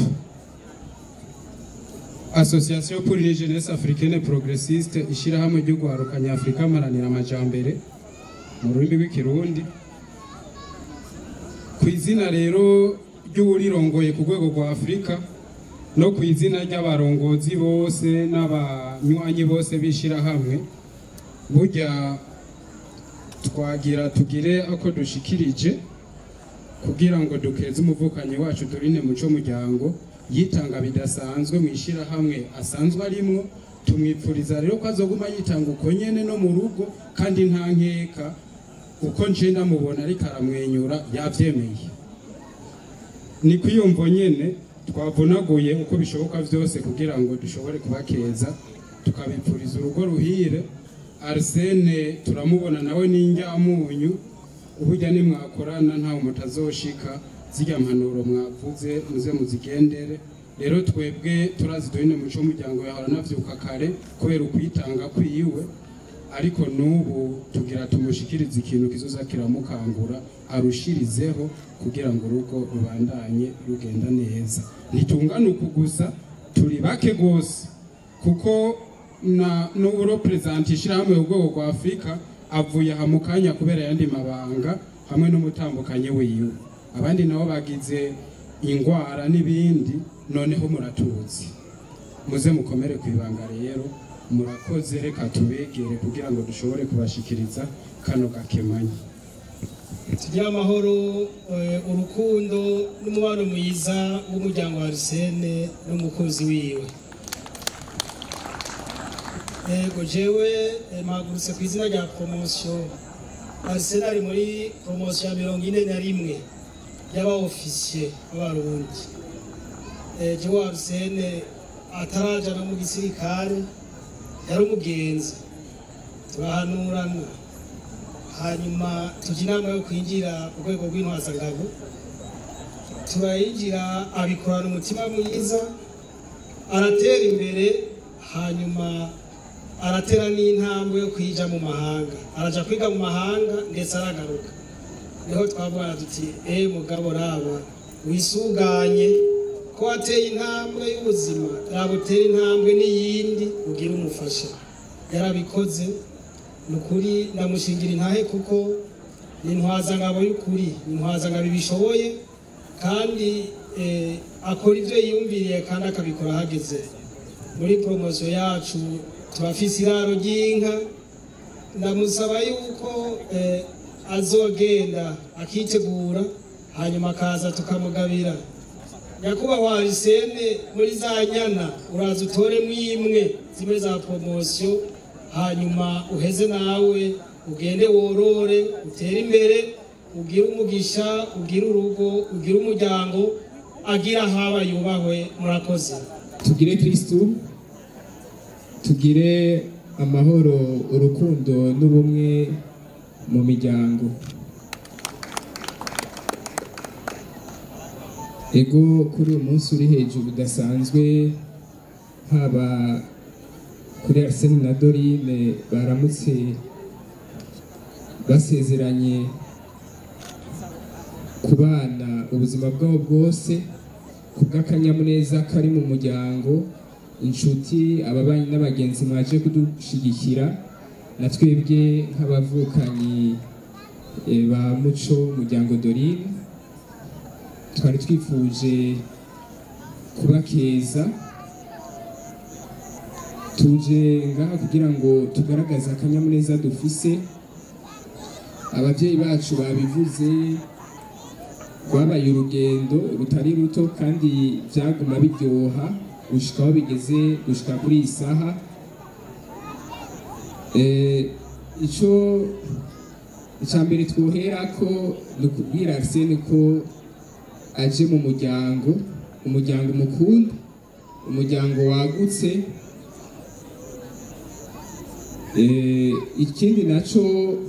S10: association pour une jeunesse africaine progressiste ishyirahamwe ryo guharuka nyafurika amaranira amajambere mu rurimi rw'ikirundi ku izina rero ry'uwurirongoye ku rwego rwa afurika no ku izina ry'abarongozi bose n'abanywanyi bose b'ishyirahamwe burya twagira tugire ako dushikirije kugira ngo dukeze umuvukanyi wacu turine muco muryango yitanga bidasanzwe mu ishyirahamwe asanzwe arimwo tumwipfuriza rero ko azoguma yitanga uko nyene no mu rugo kandi nta nkeka uko nje ndamubona ariko aramwenyura yavyemeye ni kwiyumvo nyene twavunaguye uko bishoboka vyose kugira ngo dushobore kubakeza tukabipfuriza urugo ruhire arsene turamubona nawe n'injyamunyu uburya nimwakorana ntawe mutazoshika zirya mpanuro mwavuze muze muzigendere rero twebwe turazi duhine muco w'umuryango yahora anavyuka kare kubera ukwitanga kwiwe ariko n'ubu tugira tumushikirize ikintu kizoza kiramukangura arushirizeho kugira ngo urugo rubandanye rugenda neza ntitungane uku gusa turi bake rwose kuko na n'uburo perezida ishyirahamwe mu rwego rwa afurika avuye aha mu kanya kubera ayandi mabanga hamwe n'umutambukanyi wiwe abandi nabo bagize ingwara n'ibindi noneho muratuzi muze mukomere ku ibanga rero murakoze reka tubegere kugira ngo dushobore kubashikiriza kano gakemanyi
S11: tugire amahoro eh, urukundo n'umubano mwiza w'umuryango wa Arsene n'umukunzi wiwe yego jewe eh, mpagurutse ku izina rya promosiyo Arsene ari muri promosiyo ya mirongo ine na rimwe y'abaofisiye b'abarundi Eh, jewe Arsene ataraja no mu gisirikare yari umugenzi turahanurana hanyuma tujya inama yo kwinjira ku rwego rw'intwazangabo turayinjira abikorana umutima mwiza aratera imbere hanyuma aratera n'intambwe yo kwija mu mahanga araja kwiga mu mahanga ndetse aragaruka niho twavuga tuti eh mugabo raba wisuganye ko wateye intambwe y'ubuzima raba utera intambwe n'iyindi ugira umufasha yarabikoze ni ukuri ndamushingira intahe kuko ni intwazangabo y'ukuri ni intwazangabo ibishoboye kandi eh, akora ibyo yiyumviriye kandi akabikora ahageze muri poromosiyo yacu turafise iraro ry'inka ndamusaba yuko eh, azogenda akitegura hanyuma akaza tukamugabira nyakubahwa arisene muri za nyana uraza utoremo imwe zimwe za poromosiyo hanyuma uheze nawe ugende worore utere imbere ugire umugisha ugire urugo ugire umuryango agira haba yubahwe murakoze
S12: tugire kristu tugire amahoro urukundo n'ubumwe mu miryango ego kuri uyu munsi uri hejuru udasanzwe haba kuri arsene na dorine baramutse basezeranye kubana ubuzima bwabo bwose ku bw'akanyamuneza kari mu muryango inshuti ababanyi n'abagenzi mwaje kudushyigikira na twebwe nk'abavukanyi eh, ba muco muryango dorine twari twifuje kubakeza tuje ngaha kugira ngo tugaragaze akanyamuneza dufise ababyeyi bacu babivuze rwabaye urugendo rutari ruto kandi byaguma biryoha gushika aho bigeze gushika kuri iyi saha Eh, ico icya mbere twohera ko ni ukubwira arsene ko aje mu muryango umuryango mukunda umuryango wagutse Eh, ikindi naco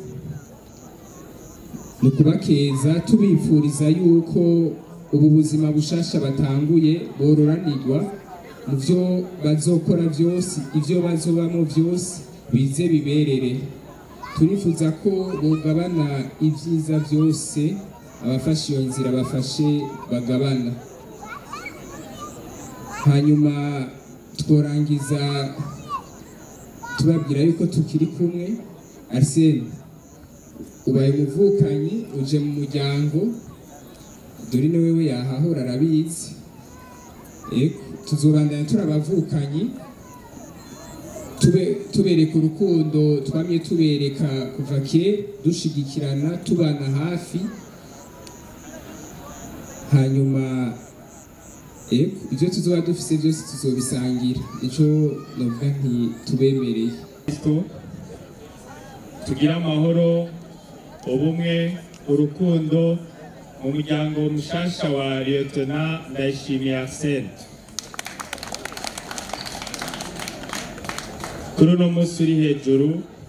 S12: ni ukubakeza tubifuriza yuko ubu buzima bushasha batanguye bororanirwa mu byo bazokora byose ibyo bazobamo byose bize biberere turifuza ko bugabana ibyiza byose abafashe iyo nzira bafashe bagabana hanyuma tworangiza tubabwira yuko tukiri kumwe arsene ubaye umuvukanyi uje mu muryango dore ni wewe yahahora arabizi Ego, tuzobandanya turi abavukanyi tube- tubereka urukundo twamye tubereka kuva kera dushigikirana tubana hafi hanyuma ego ibyo tuzoba dufise byose tuzobisangira nico novuga nti tubemereye
S13: kristo tugire amahoro ubumwe urukundo mu muryango mushasha wa liyetona ndayishimiye arsene kuri uno munsi uri hejuru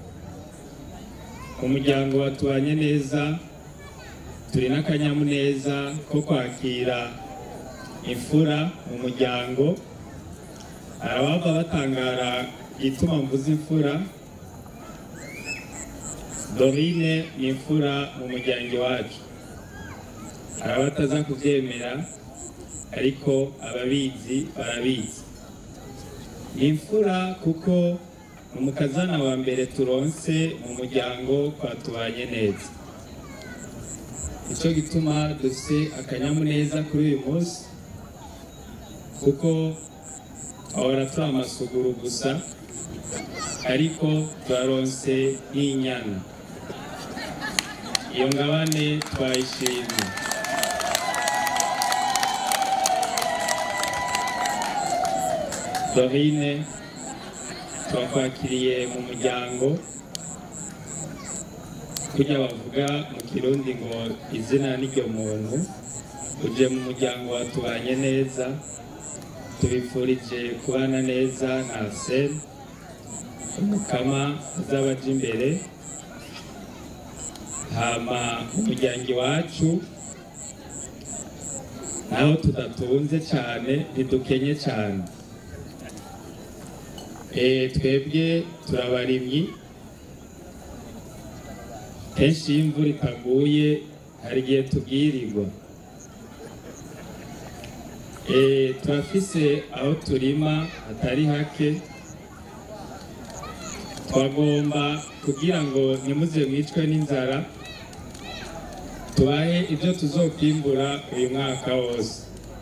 S13: umuryango watubanye neza turi n'akanyamuneza ko kwakira imfura mu muryango arabava batangara igituma mvuze imfura dorine ni imfura mu muryango iwacu hari abataza kubyemera ariko ababizi barabizi ni imfura kuko ni umukazana wa mbere turonse mu muryango twatubanye neza nicyo gituma dufite akanyamuneza kuri uyu munsi kuko ahora turi amasuguru gusa ariko turaronse n'inyana iyo ngabane twayishimye dorine turakwakiriye mu muryango kujya bavuga mu kirundi ngo izina n'iryo muntu uje mu muryango watubanye neza tubifurije kubana neza na seri umukama azaba aje imbere hama umuryango iwacu naho tudatunze cyane ntidukenye cyane Eh, twebwe turabarimyi kenshi iyo imvura itaguye hari igihe tubwirirwa Eh, turafise aho turima hatari hake twagomba kugira ngo ntimuze mwicwe n'inzara tubahe ibyo tuzokwimbura uyu mwaka wose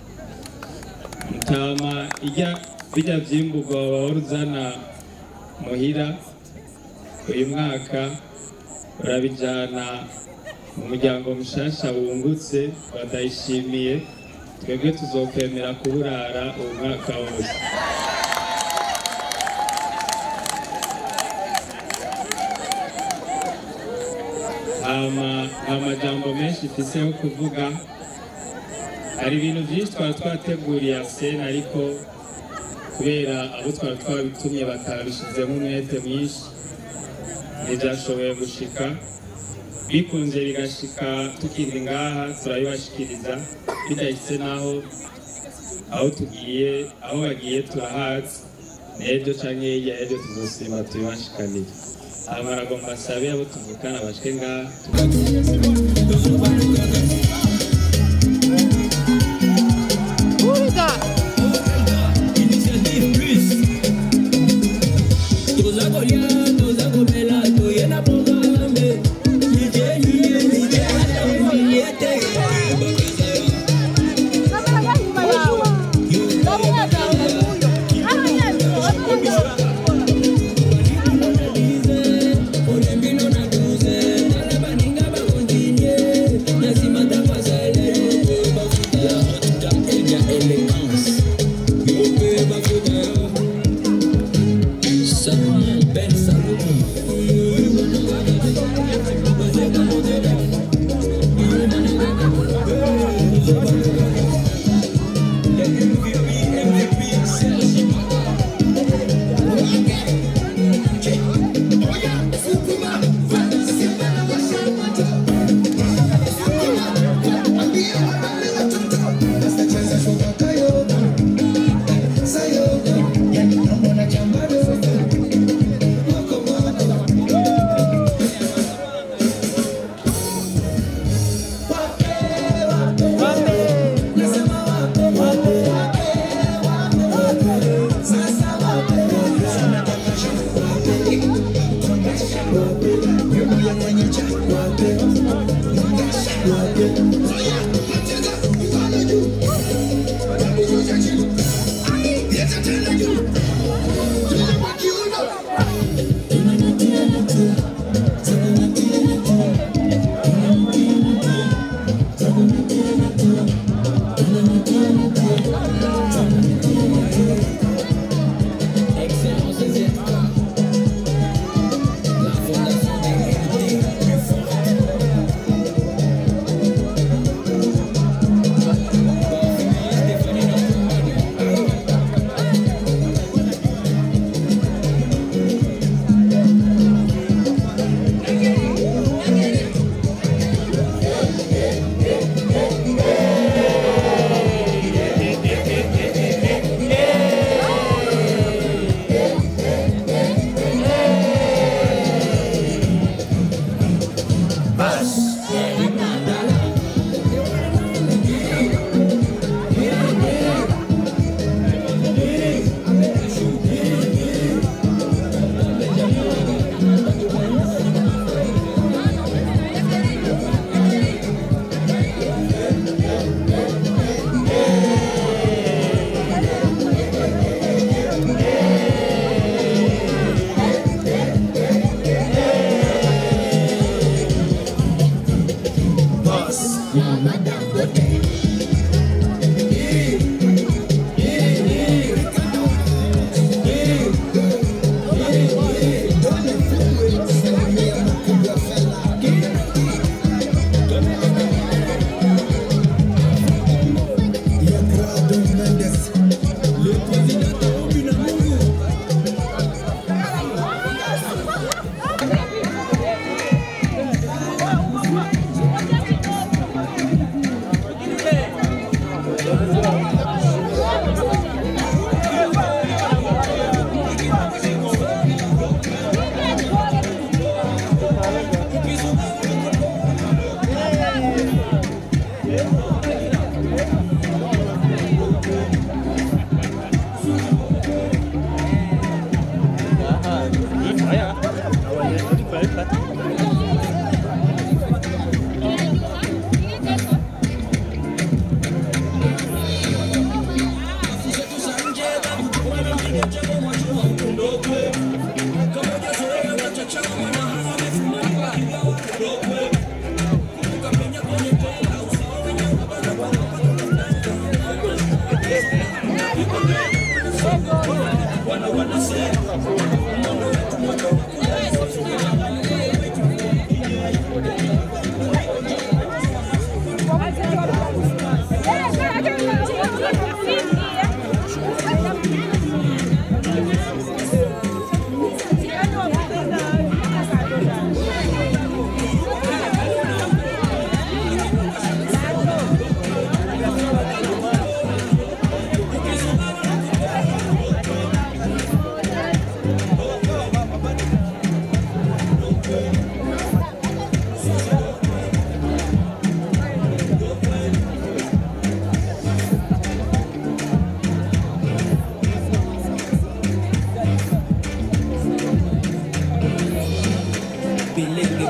S13: mutama ijya bijya byimburwa wahora uzana muhira uyu mwaka urabijyana mu muryango mushasha wungutse badayishimiye twebwe tuzokwemera kuburara uyu mwaka wose hama nta majambo menshi mfise yo kuvuga hari ibintu byinshi twari twateguriye asena ariko kubera abo twari twabitumye batabishizemo umwete mwinshi ntibyashoboye gushika bikunze bigashika tukiri ngaha turabibashikiriza bidahise naho aho tugiye aho bagiye turahazi n'ejo canke hirya y'ejo tuzosima tubibashikanire hama aragomba asabe abo tuvukana bashike ngaha
S3: Thank you.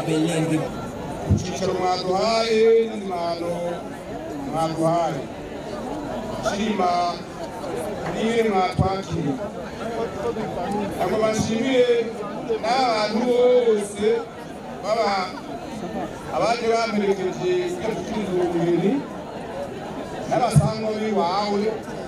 S14: beyengi
S6: icyicaro mwaduhaye n'imano mwaduhaye shima niwe mwatwakira ntabwo bashimiye n'abantu bose baba abaje bamperekeje ujya gukiriza umubiri n'abasangwa b'iwawe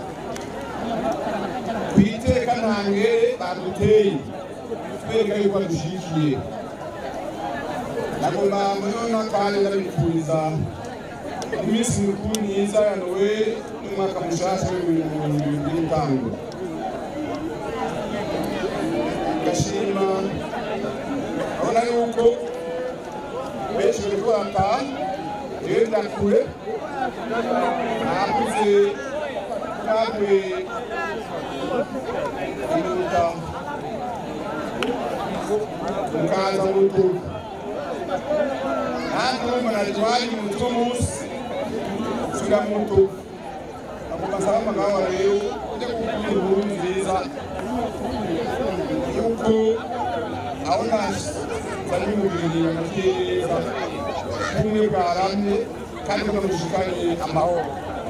S6: ku iteka ntangere baduteye twereka yuko badushikiye nagomba muri uno kandi ndabifuriza iminsi mikuru myiza ya noel n'umwaka mushasha w'ibihumbi mirongo irindwi n'itanu gashima abona yuko benshi bariko barataha jewe ndakure nakuze nakuye iminota mukaza mu rutugu nanti umunajwaji mutwe munsi sura muto agomba nsaba amagabo rero ujya gukura inkuru nziza yuko aho nazanye umubiri amateza ubumwe bwaramye kandi bwamushikanye amahoro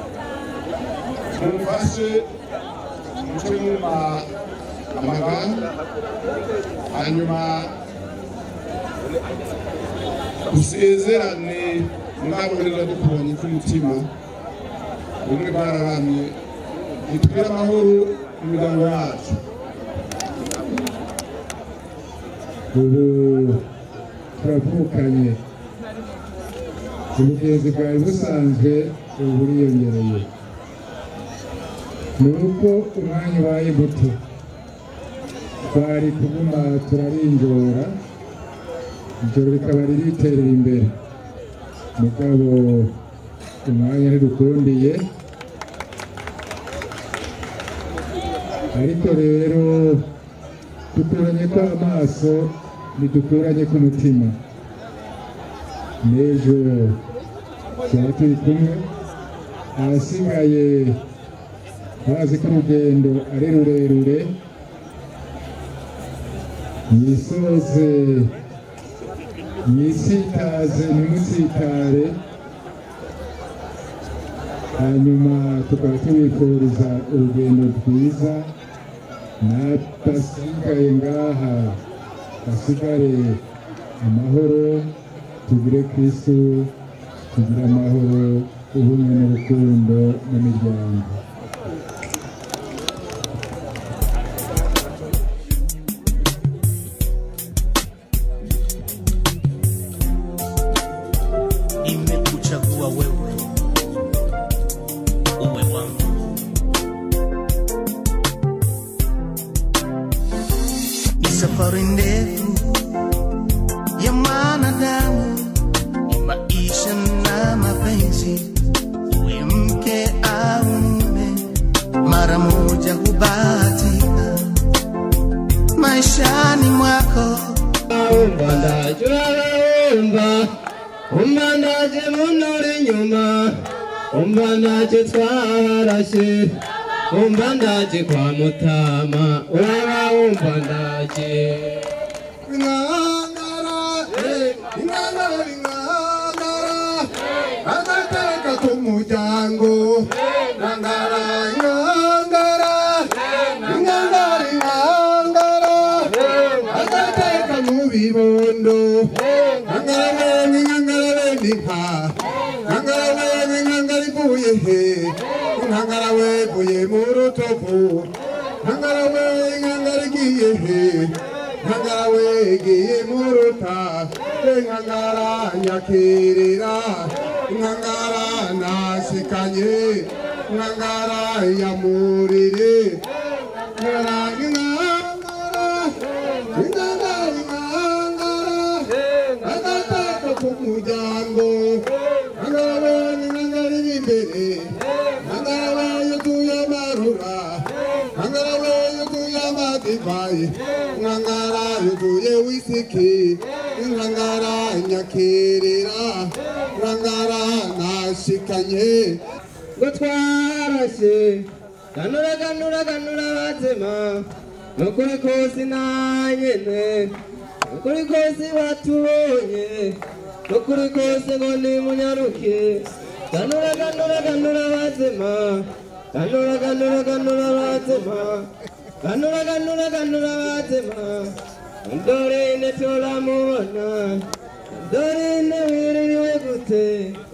S6: mumfashe muce muma amagana hanyuma dusezerane mwabonerera dukubonye k'umutima ubumwe bwararamye nitubwire amahoro mu miryango yacu
S4: ubu turavukanye ubugenzi bwawe busanzwe ubu buriyongereye ni uko umwanya ubaye muto twari kuguma turarinjora ijoro rikaba ririterera imbere mugabo umwanya ntidukundiye ariko rero dukuranye ko amaso ntidukuranye k'umutima n'ejo tuba turi kumwe ahasigaye bazi ko urugendo ari rurerure mwisoze mwisitaze ntimusitare hanyuma tukaba tubifuriza urugendo rwiza n'abasigaye ngaha basigare amahoro tugire kristu tugire amahoro ubumwe n'urukundo mu miryango
S1: nimekuchagua wewe uwe wangu ni safari ndefu ya mwanadamu ni maisha na mapenzi uwe mke au mume mara moja hubahatika maishani mwako
S15: umva ndaje urarumva umva ndaje munuri inyuma umva ndaje twarashe umva ndaje kwa mutama uraba umva ndaje
S16: inkangara eh, inkangara inkangara agateka k'umuryango inkangara inkangara inkangara inkangara agateka mu bibondo inkangara wene inkangara wene inka inkangara wene inkangara ivuye he inkangara wevuye mu rutovu inkangara we inkangara igiye he inkangara wegiye mu ruta inkangara nyakirira inkangara nasikanye inkangara yamurire inkangara inkangara inkangara inkangara agateka k'umuryango inkangara we inkangara iri imbere inkangara we yuzuye amarura inkangara we yuzuye amadivayi inkangara yuzuye wisiki inkangara nyakirira inkangara nashikanye
S15: ngo twarashe ganura ganura ganura bazima nukuri kose nanyene ukuri kose batubonye ukuri kose ngo nimunyaruke ganura ganura ganura bazima ganura ganura ganura bazima ganura ganura ganura bazima dore ine turamubona dore ine wiririwe gute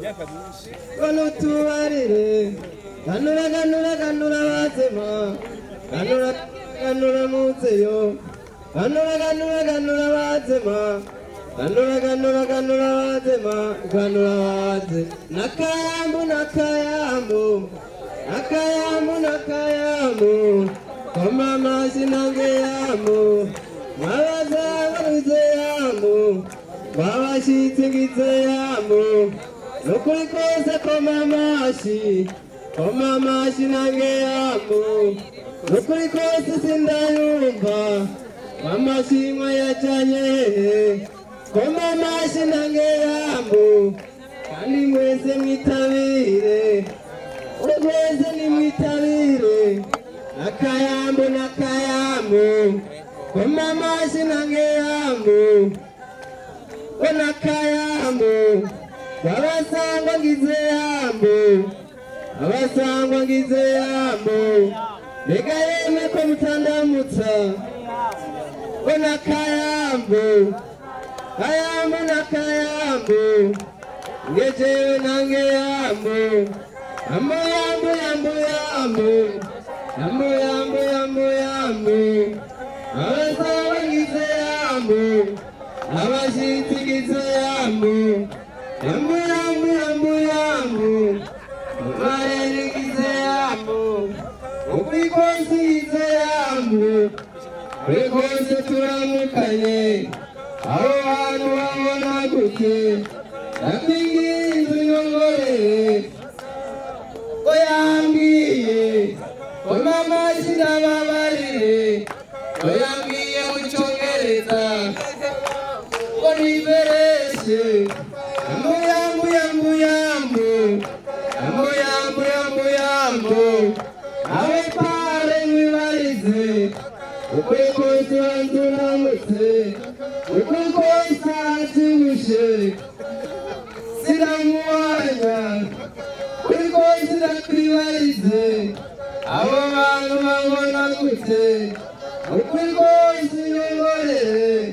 S15: kono tubarire ganura ganura ganura bazima ganura ganura muzeyo ganura ganura ganura bazima ganura ganura ganura bazima ganura baze nakayambu nakayambu nakayambu nakayambu koma amazi nange yambu mwabazabarize yambu mwabashitse ngize yambu nukuri kose koma amashi koma amashi nange yambu nukuri kose sindayumva amashimwe yajanye hehe koma amashi nange yambu kandi mwese mwitabire mwese nimwitabire nakayambu nakayambu koma amashi nange yambu we nakayambu babasangwa ngize yambu abasangwa ngize yambu reka yemwe ko mutandamutsa we nakayambu kayambu nakayambu ngejewe nange yambu yambu yambu yambu yambu yambu yambu yambu yambu abasangwa ngize yambu abashitsi ngize yambu yambu yambu yambu yambu marere ngize yambu ukuri kose ngize yambu kuri kose turamukanye aho hantu babona gute ndakwiginze nyongorere ko yambwiye ko mama sinababarire ko yambwiye mu cyongereza ko nibereshe yambu yambu yambu yambu yambu yambu yambu yambu abe pare mwibarize ukuri kose wanzuramutse ukuri kose aratibushe siramuwanya kuri kose irakwibarize abo bantu babona gute ukuri kose nyongorere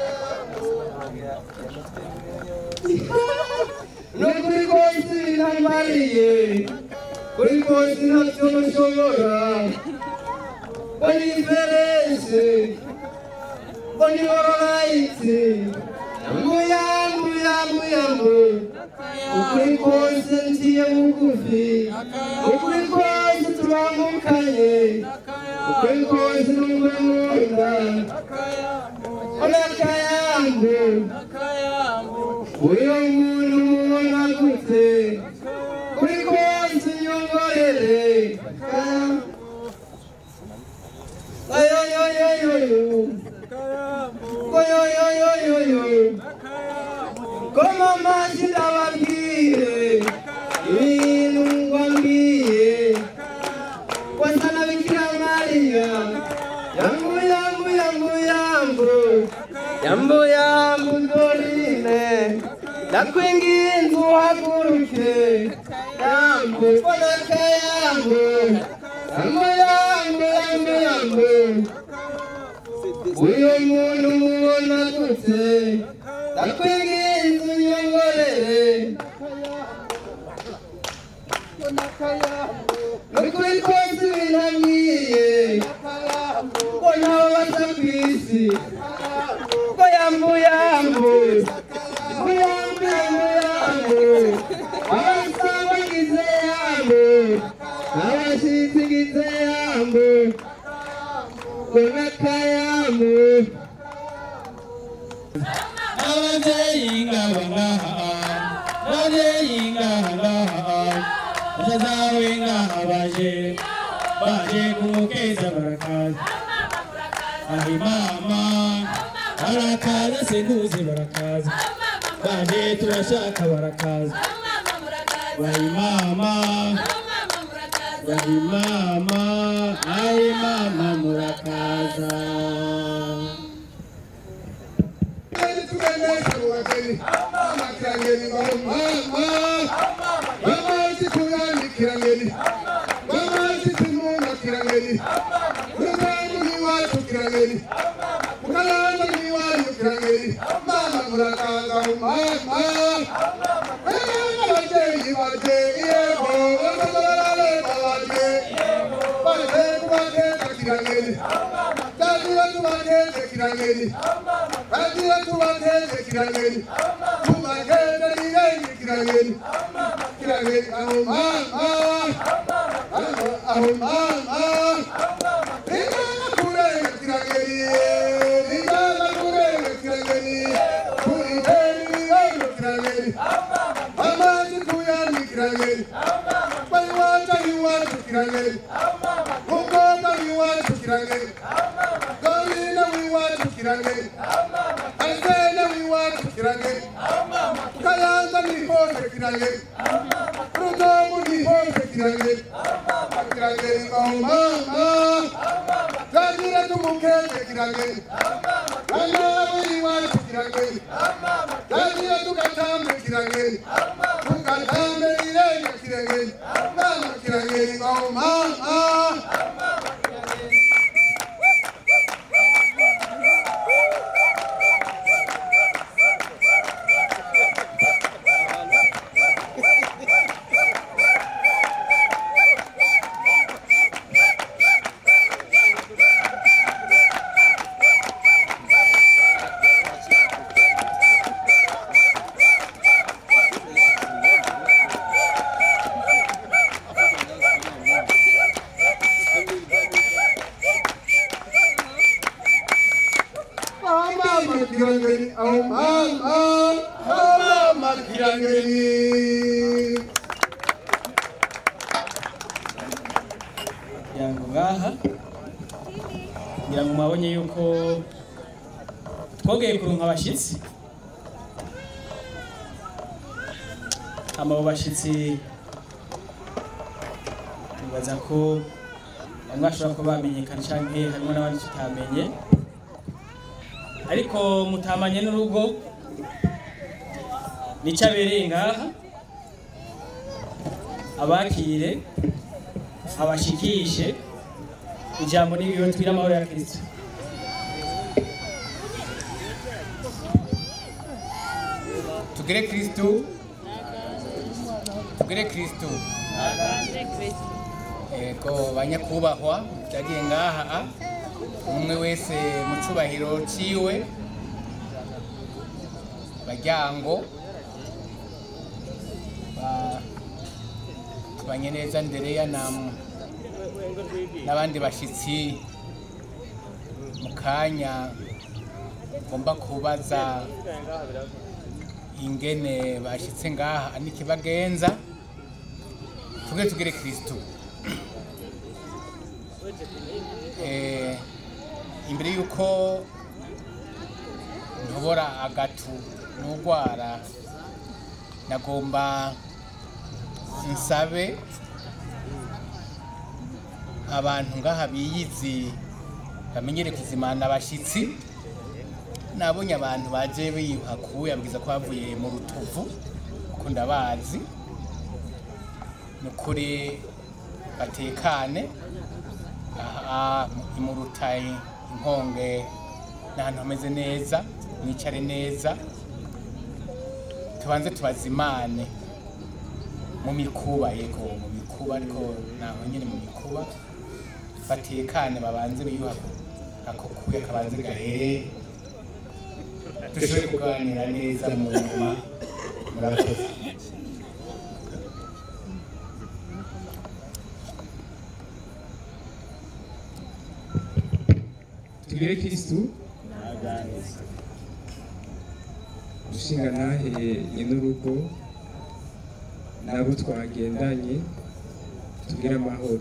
S15: n'ukuri kose binambariye kuri kose ntacyo mushobora ngo ni diferense ngo ni ororayiti yambu yambu yambu yambu ukuri kose ngiye bugufi ukuri kose turambukanye ukuri kose numve nkunda onakayambu uyo muntu mubona gute kuri kose nyongorere ayoyoyoyoyo oyoyoyoyoyo koma maji ndababwire ibintu ngwambwiye wasana bikira mariya yambu yambu yambu yambu yambu yambu dorine ndakwinginze uhaguruke yambu konaka yambu yambu yambu yambu yambu uyu muntu mubona gute ndakwinginze unyongorere nukuri kose binamwiye ko ntawe baza ku isi ko yambu yambu ko yambu yambu yambu abasaba ngize yambu abashitsi ngize yambu ko nakayambu
S14: ababyeyi ngaba ngaha ababyeyi ngaha ngaha basazawe ngaha baje baje kumukeza barakaza ahi mama barakaza senduzi barakaza baje turashaka barakaza bahi mama bahi mama ahi mama murakaza
S16: mwese mu bageni mama kirangeni ngo mama mama sikuyani kirangeni mama sikumuna kirangeni murugangu ni wacu kirangeni mukalanga ni wacu kirangeni mama murakanga mama ababyeyi babyeyi yego bazabarare babyeyi bareke kubakeza kirangeni Kadira tubakeze kirangeni Kadira tubakeze kirangeni Tubakeze kirangeni kirangeni Kirangeni aho mama Aho mama Ringana kurenga kirangeni Ringana kurenga kirangeni Kuriteni ringana kirangeni Mama sikuyani kirangeni Baliwata liwatu kirangeni Mukota liwatu kirangeni Golina liwatu kirangeni Alsena liwatu kirangeni Kayanga lihote kirangeni Rudomu lihote kirangeni Kirangeni oh mama Kadira tumukete kirangeni Mama liwatu kirangeni Kadira tukatambe kirangeni Tukatambe ilenge kirangeni Mama kirangeni oh mama Oh mama kirangeni, oh mama, oh mama kirangeni.
S2: kugira ngo ngaha kugira ngo mwabonye yuko twongeye kuronka abashyitsi hama abo bashyitsi nibaza ko bamwe bashobora kuba bamenyekana canke harimo n'abandi tutamenye ariko mutamanye n'urugo nico abereye ngaha abakire abashikishe ijambo n'ibiyo twira amahoro ya kristo
S17: tugire kristu tugire kristu ego banyakubahwa byagiye ngaha umwe wese mu cubahiro ciwe baryango ba- tubanye neza ndereya na n'abandi bashitsi mu kanya ngomba kubaza ingene bashitse ngaha n'ikibagenza tuge tugire kristu Eh, imbere yuko ntobora agatu n'ugwara nagomba nsabe abantu ngaha biyizi bamenyere kuzimana abashitsi nabonye abantu baje biyuhakuye abwiza ko bavuye mu rutovu kuko ndabazi ni ukuri batekane aha imuruta inkonge ni ahantu hameze neza mwicare neza tubanze tubazimane mu mikuba yego mu mikuba ariko naho nyine mu mikuba batekane babanze biyuhaku ako kuya kabanze gahere dushobore kuganira neza mu nyuma murakoze
S12: tugire kristu dushinga ntahe n'urugo nabo twagendanye tugire amahoro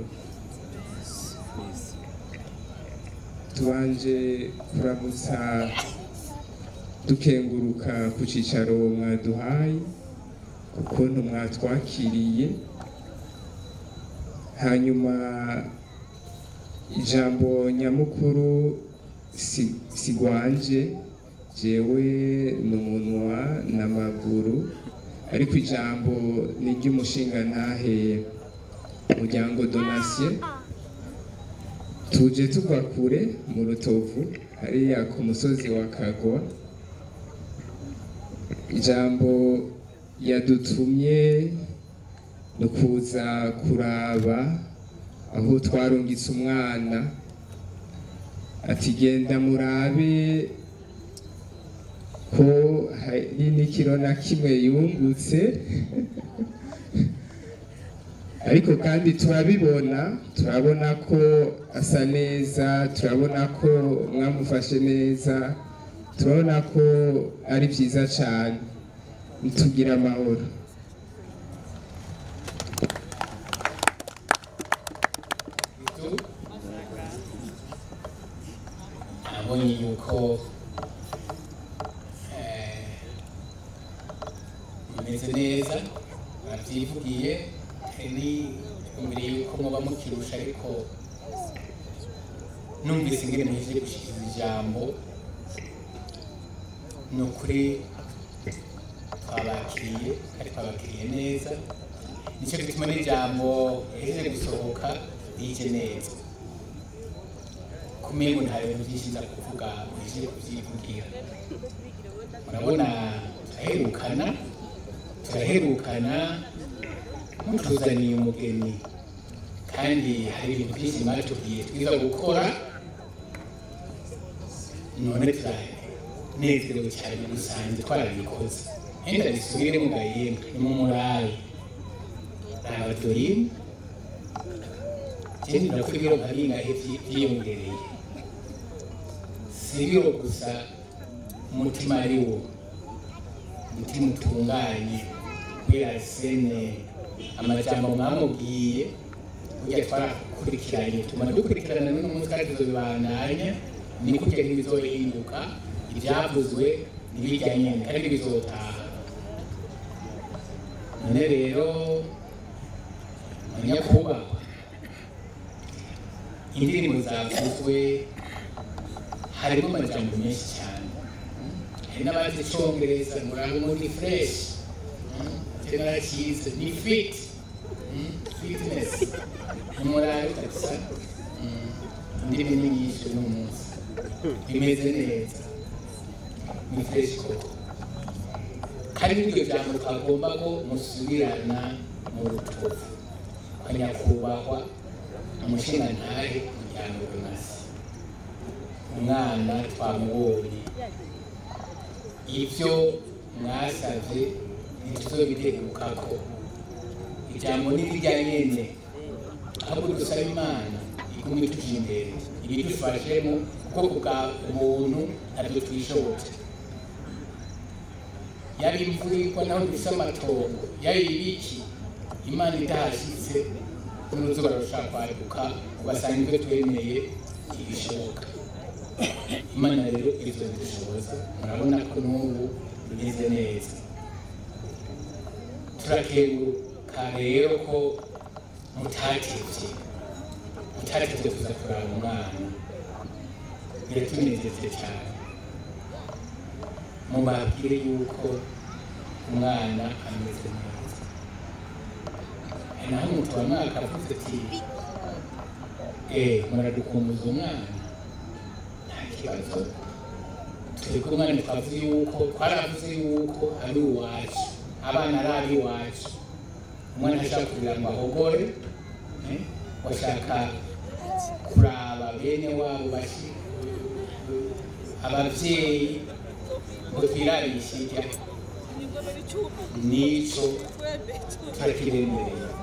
S12: tubanje kuramutsa dukenguruka ku cicaro mwaduhaye ukuntu mwatwakiriye hanyuma ijambo nyamukuru si- sigwanje jewe ni umunwa n'amaguru ariko ijambo ni iry'umushinga ntahe muryango donasiyo tuje tuva kure mu rutovu hariya ku musozi wa kagwa ijambo yadutumye ni ukuza kuraba aho twarungitse umwana ati genda murabe ko hari n'ikiro na kimwe yungutse ariko kandi turabibona turabona ko asa neza turabona ko mwamufashe neza turabona ko ari byiza cyane ntitugire amahoro
S17: nabonye yuko eh, bimeze neza babyivugiye ni imbere yuko muba mukirusha ariko numvise ingene muhejeje gushikiriza ijambo ni ukuri twabakiriye kandi twabakiriye neza nicyo gituma n'ijambo rihejeje gusohoka rije neza kumengo nta bintu byinshi nza kuvuga muhejeje kubyivugira murabona turaherukana turaherukana mutuzaniye umugeni kandi hari ibintu byinshi mwatubwiye twiza gukora none turanezerewe cyane muri rusange twarabikoze henda bisubire mu gahembwe ni mu murayi raba dorine ikindi nako ibiro nka bingahe byi- byiyongereye si ibiro gusa umutima ari wo umutima utunganye kubera sene amajambo mwamubwiye burya twarakurikiranye tuma dukurikirana n'uno munsi kandi tuzobibandanya ni kurya ntibizohinduka ibyavuzwe ntibijya nyine kandi bizotaha none rero nyakubahwa indirimbo zavuzwe harimo amajambo menshi cyane hari n'abazi icyongereza muraho muri fureshi general cyiza ni fit mm, fitness umurari kabisa Mm, indimi ni nyinshi uno munsi bimeze neza ni fresh koko kandi n'iryo jambo twagomba ko musubirana mu rutovu kwa nyakubahwa umushinga ntahe muryango runasi umwana twamubonye ibyo mwasabye ntituzobiteguka ijambo ni rirya nyene ahubwo dusaba imana igume ituje imbere ibidufashemo kuko bwa muntu ntabyo twishobotse yaba imvura igwa naho dufise amatongo yaba ibiki imana idahashitse n'uruzuba rushaka kwaduka ugasanga ibyo twemeye ntibishoboka imana rero izo bidushoboza murabona ko n'ubu bimeze neza turakenguruka rero ko mutatevye mutatevye kuza kuraba umwana biratunejeje cyane mubabwire yuko umwana ameze neza hari naho umutwa mwaka avuze ati eh muradukumbuza umwana nta kibazo turi kumwe umwana twavuze yuko twaravuze yuko ari uwacu abana ari ab'iwacu umwana ashaka kugira ngo ahogore eh, bashaka kuraba bene wabo bashi ababyeyi ngo twirarishe irya nico turakiremereye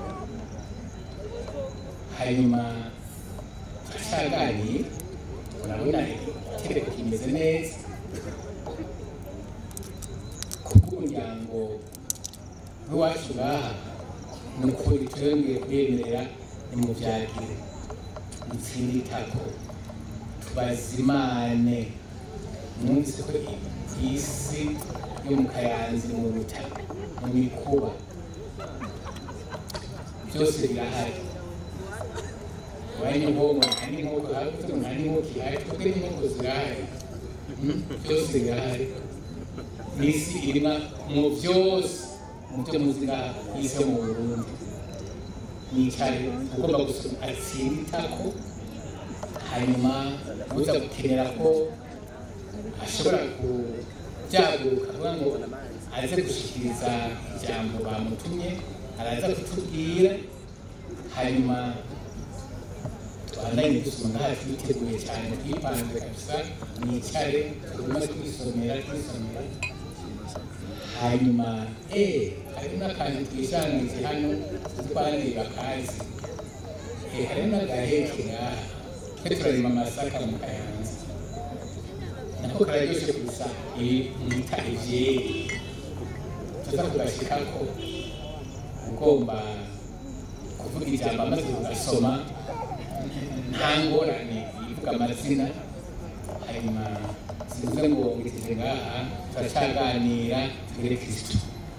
S17: hanyuma turacaganiye urabona itegeko kimeze neza kubw'umuryango w'iwacu ngaha ni ukuri twongeye kwemerera nimubyagire mutsinde itako tubazimane mwumvise ko isi yo mu kayanzi mu butaka mu mikuba byose birahari wari nkomo nta n'inkoko hafi nta n'inkoko ihari twebwe n'inkoko zirahari byose birahari n'isi irimo mu byose mu byo muzi ngaha y'isi yo mu burundi nicaye ugomba gusoma atsinda itako hanyuma uza gukenera ko ashobora kubyaguka avuga ngo aze gushikiriza ijambo bamutumye araza kutubwira hanyuma twandanye dusoma ngaha twiteguye cyane twipanze kabisa mwicare tugume twisomera twisomera hanyuma eh hari n'akantu twishangize hano twandira kazi eh hari n'agaheke ngaha twe turarima amasaka mu kayanza nako kararyoshe gusa iri mwita ivyeri tuza kugashikako ugomba kuvuga ijambo amaze kugasoma nta ngorane ivuga amazina hanyuma sinze ngo ngitije ngaha turacaganira tugere kristo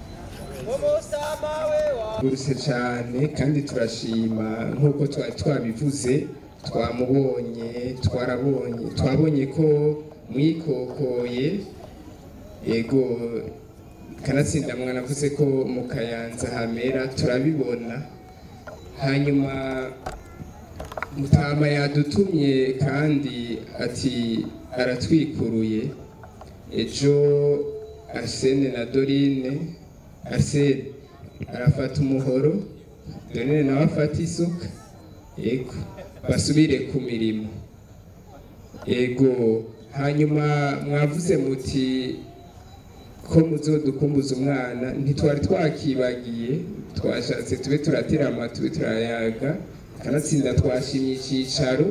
S12: rwose cyane kandi turashima nk'uko twari twabivuze twamubonye twarabonye twabonye ko mwikokoye yego kanatsinda mwanavuze ko mu kayanza hamera turabibona hanyuma mutama yadutumye kandi ati aratwikuruye ejo arsene na dorine arsene arafata umuhoro dorine nawe afata isuka yego basubire ku mirimo yego hanyuma mwavuze muti ko muzodukumbuza umwana ntitwari twakibagiye twashatse tube turaterama tube turayaga kanatsinda twashimye icyicaro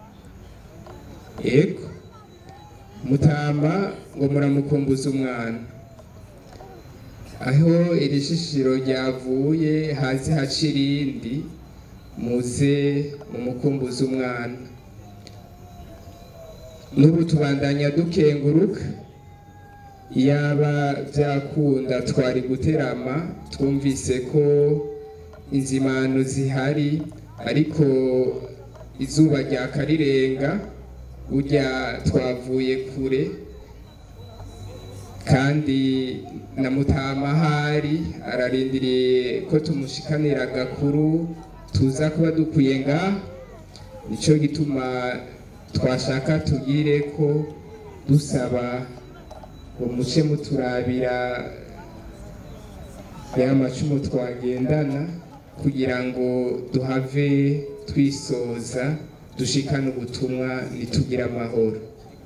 S12: yego mutama ngo muramukumbuza umwana aho iri shishiro ryavuye hazi haca irindi muze mumukumbuza umwana n'ubu tubandanya dukenguruka yaba byakunda twari guterama twumvise ko inzimano zihari ariko izuba ryakarirenga burya twavuye kure kandi na mutama ahari ararindiriye ko tumushikanira agakuru tuza kuba dukwiye ngaha nicyo gituma twashaka tugire ko dusaba ngo muce muturabira ya macumu twagendana kugira ngo duhave twisoza dushikane ubutumwa nitugire amahoro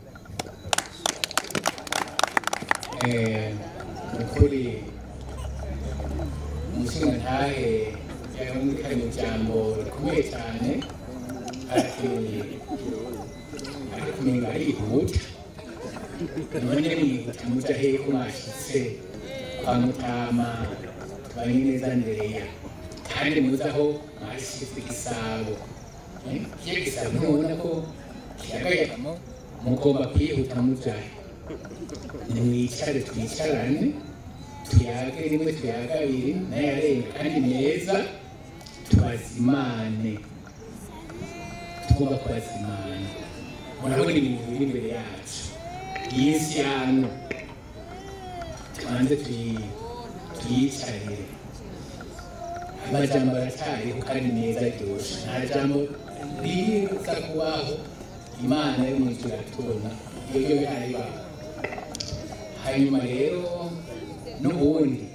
S17: ukuri umushinga ntahe yahumvikanye ijambo rikomeye cyane arakeneye ariko umenga arihuta none mwihuta muja hehe ko mwashitse kwa mutama tubanye neza ndereya kandi muzi aho mwashyize igisabo kiya gisabo ntubona ko kiyagayagamo mugomba kwihuta mujahe nimwicare twicarane tuyage rimwe tuyaga abiri n'ayarenga kandi meza tubazimane tugomba kubazimana murabona ibintu biri imbere yacu iyi si yano tubanze tuyicarire amajambo aracyariho kandi meza aryoshe nta jambo riza kubaho imana yo mu ijuru iratubona iyo yo biharibaho hanyuma rero n'ubundi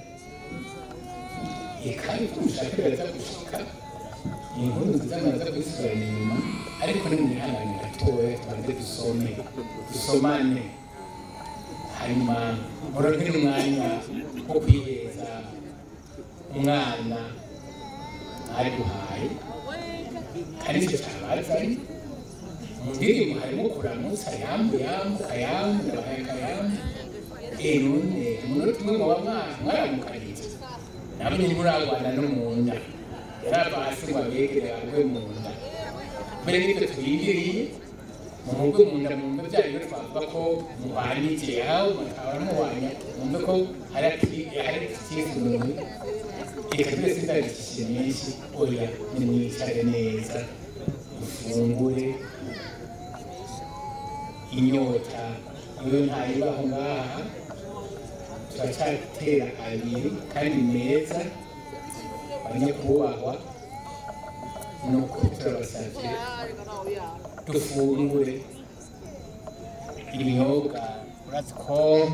S17: reka ushaka biraza gushika inkuru nziza muraza kuzisubirana inyuma ariko ni mwihangane gatoya tubanze dusome dusomane hanyuma muronke n'umwanya wo kwiheza umwana ari guhaye kandi icyo cyabazanye mu ndirimbo harimo kuramutsa yambu yambu kayambu ndabahaye kayambu none umunota umwe muba mwaramukanyije namwe ntimuragwana no mu nda yarava hasi ngo abegere agwe mu nda mbere n'ibyo twigiriye mumugwe mu nda mumve bya bintu twavuga ko muhwanyikiye aho mukaba muhwanya mumve ko hari ikindi umuntu reka twese ndabikishije menshi oya nimwicare neza mufungure inyota iyo ntayibaho ngaha turacyatera abiri kandi meza abanyakubahwa ni ukuri turabasabye dufungure ibinyobwa urazi ko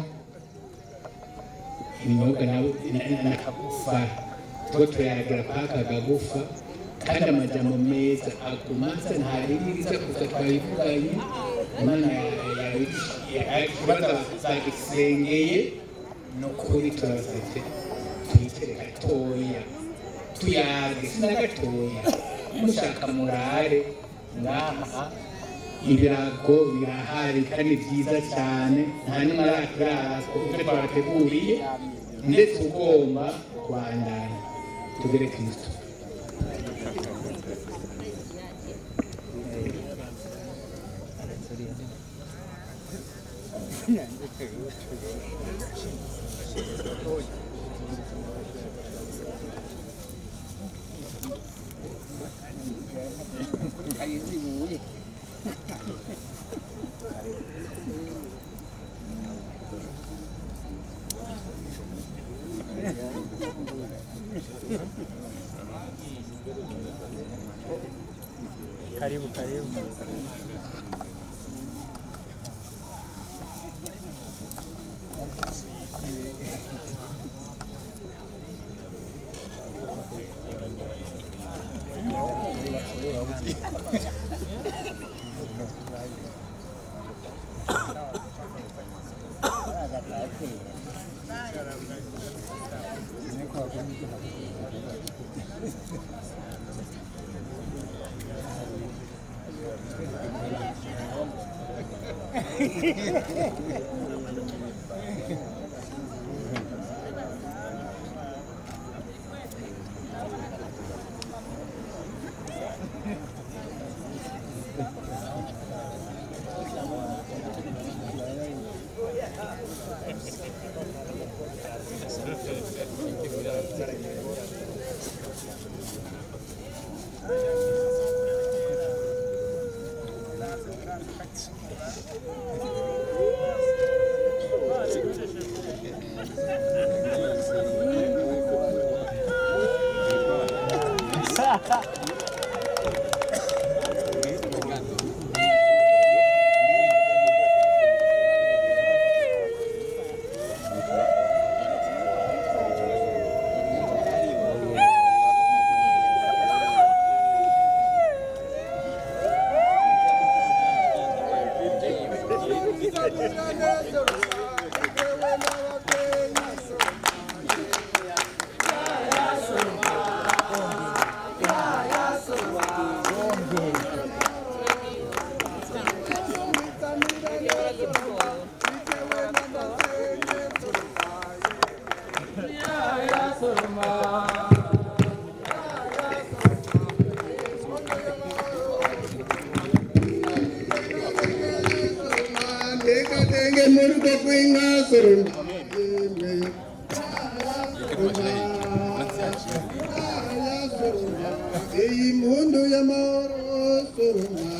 S17: ibinyobwa n'akagufa tuba turayagira kwaka kagufa kandi amajambo meza agumaza ntaririza kuza twabivuganye imana ikibazo zagisengeye ni ukuri turabasabye tuyicare gatoya tuyage sina gatoya mushaka murare ngaha ibirago birahari kandi byiza cyane nta n'imwe araturara ibyo twabateguriye ndetse ugomba kubandanya tugere kristo
S13: Karibu, karibu.
S16: Tekatenge murugo kwinga sorunda. Iyi mpundu y'amahoro sorunda.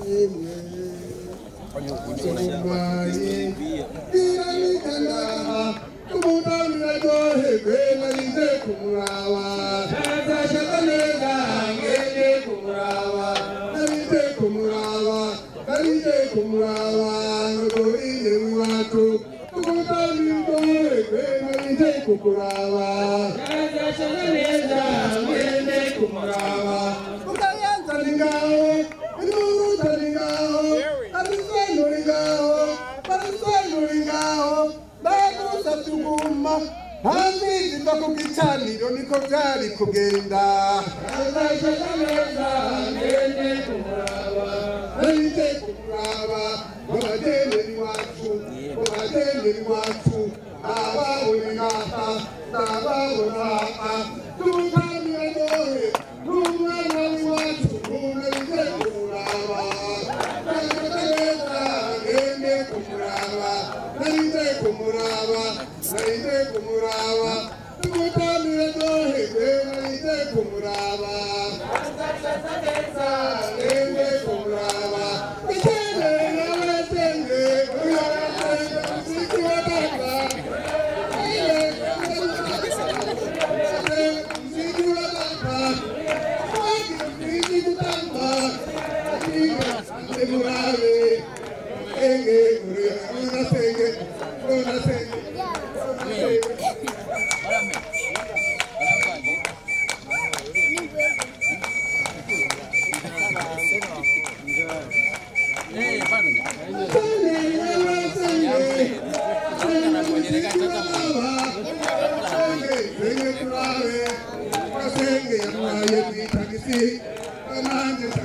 S16: Sorunda ye. Iranikana. Kumutani ryoherwe narize kumuraba. Nazashaka neza ngende kumuraba. Narize kumuraba. Narize kumuraba. Ngorinde iwacu. Kumutani ryoherwe narize kumuraba. Nazashaka neza ngende kumuraba. Ukayanza ni ngaho. Inuru tari ngaho. Arisano ni ngaho. Arisano ni ngaho. Ndagusa tuguma. Hanzizi mva ku gicaniro niko byari kugenda. Nazashaka neza ngende kumuraba. Narize kumuraba. Abagenderi wacu. Abagenderi wacu. Ababone ngaha. Ababona aha. Tutangira ryohe. N'umwana w'iwacu. Narize kumuraba. Nazashaka neza ngende kumuraba. Narize kumuraba. Narize kumuraba. Tumutamire ryoherwe. Narize kumuraba. Nazashaka neza ngende kumuraba. Ikende n'abatende. Uyarate.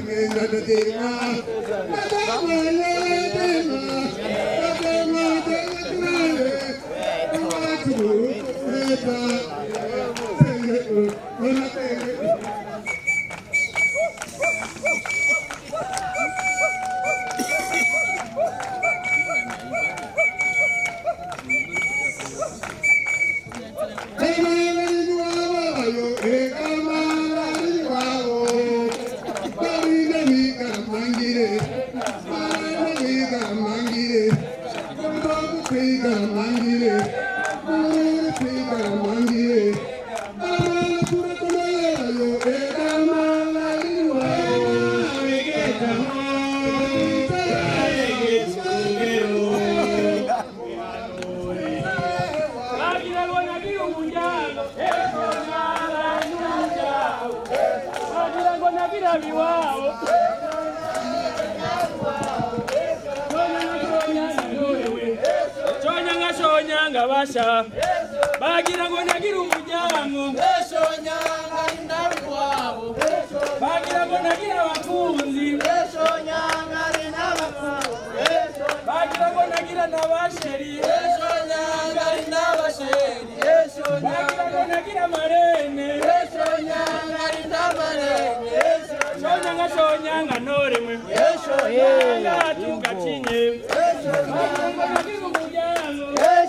S14: basha bagira ngo nagira umuryango bagira ngo nagira abakunzi bagira ngo nagira n'abasheri bagira ngo nagira amarene shonyanga shonyanga ntoremwe shonyanga tugacinye bagira ngo nagira umuryango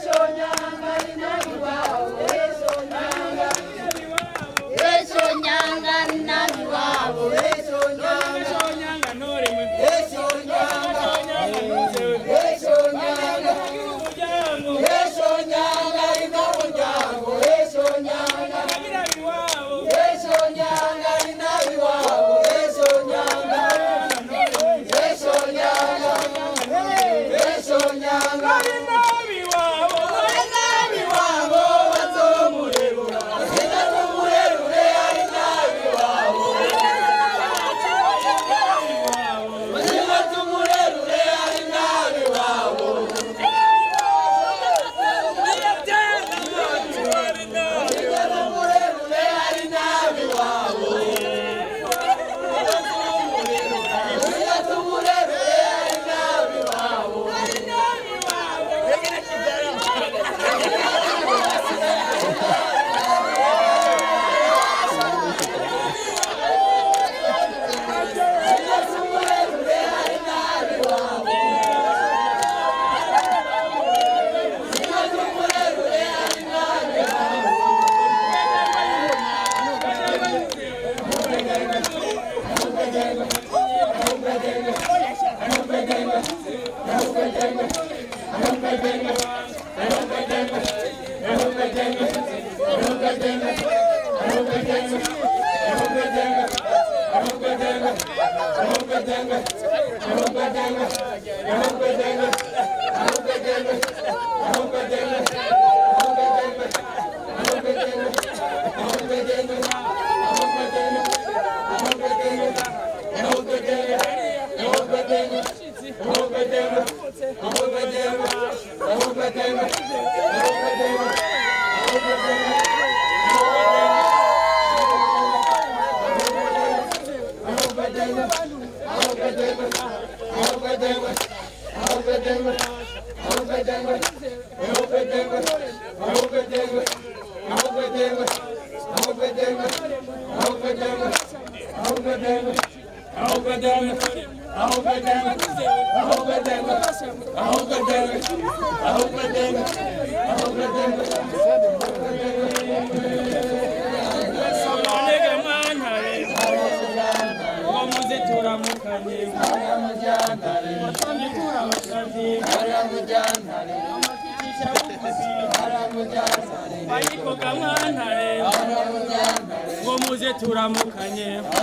S14: ngo muze turamukanye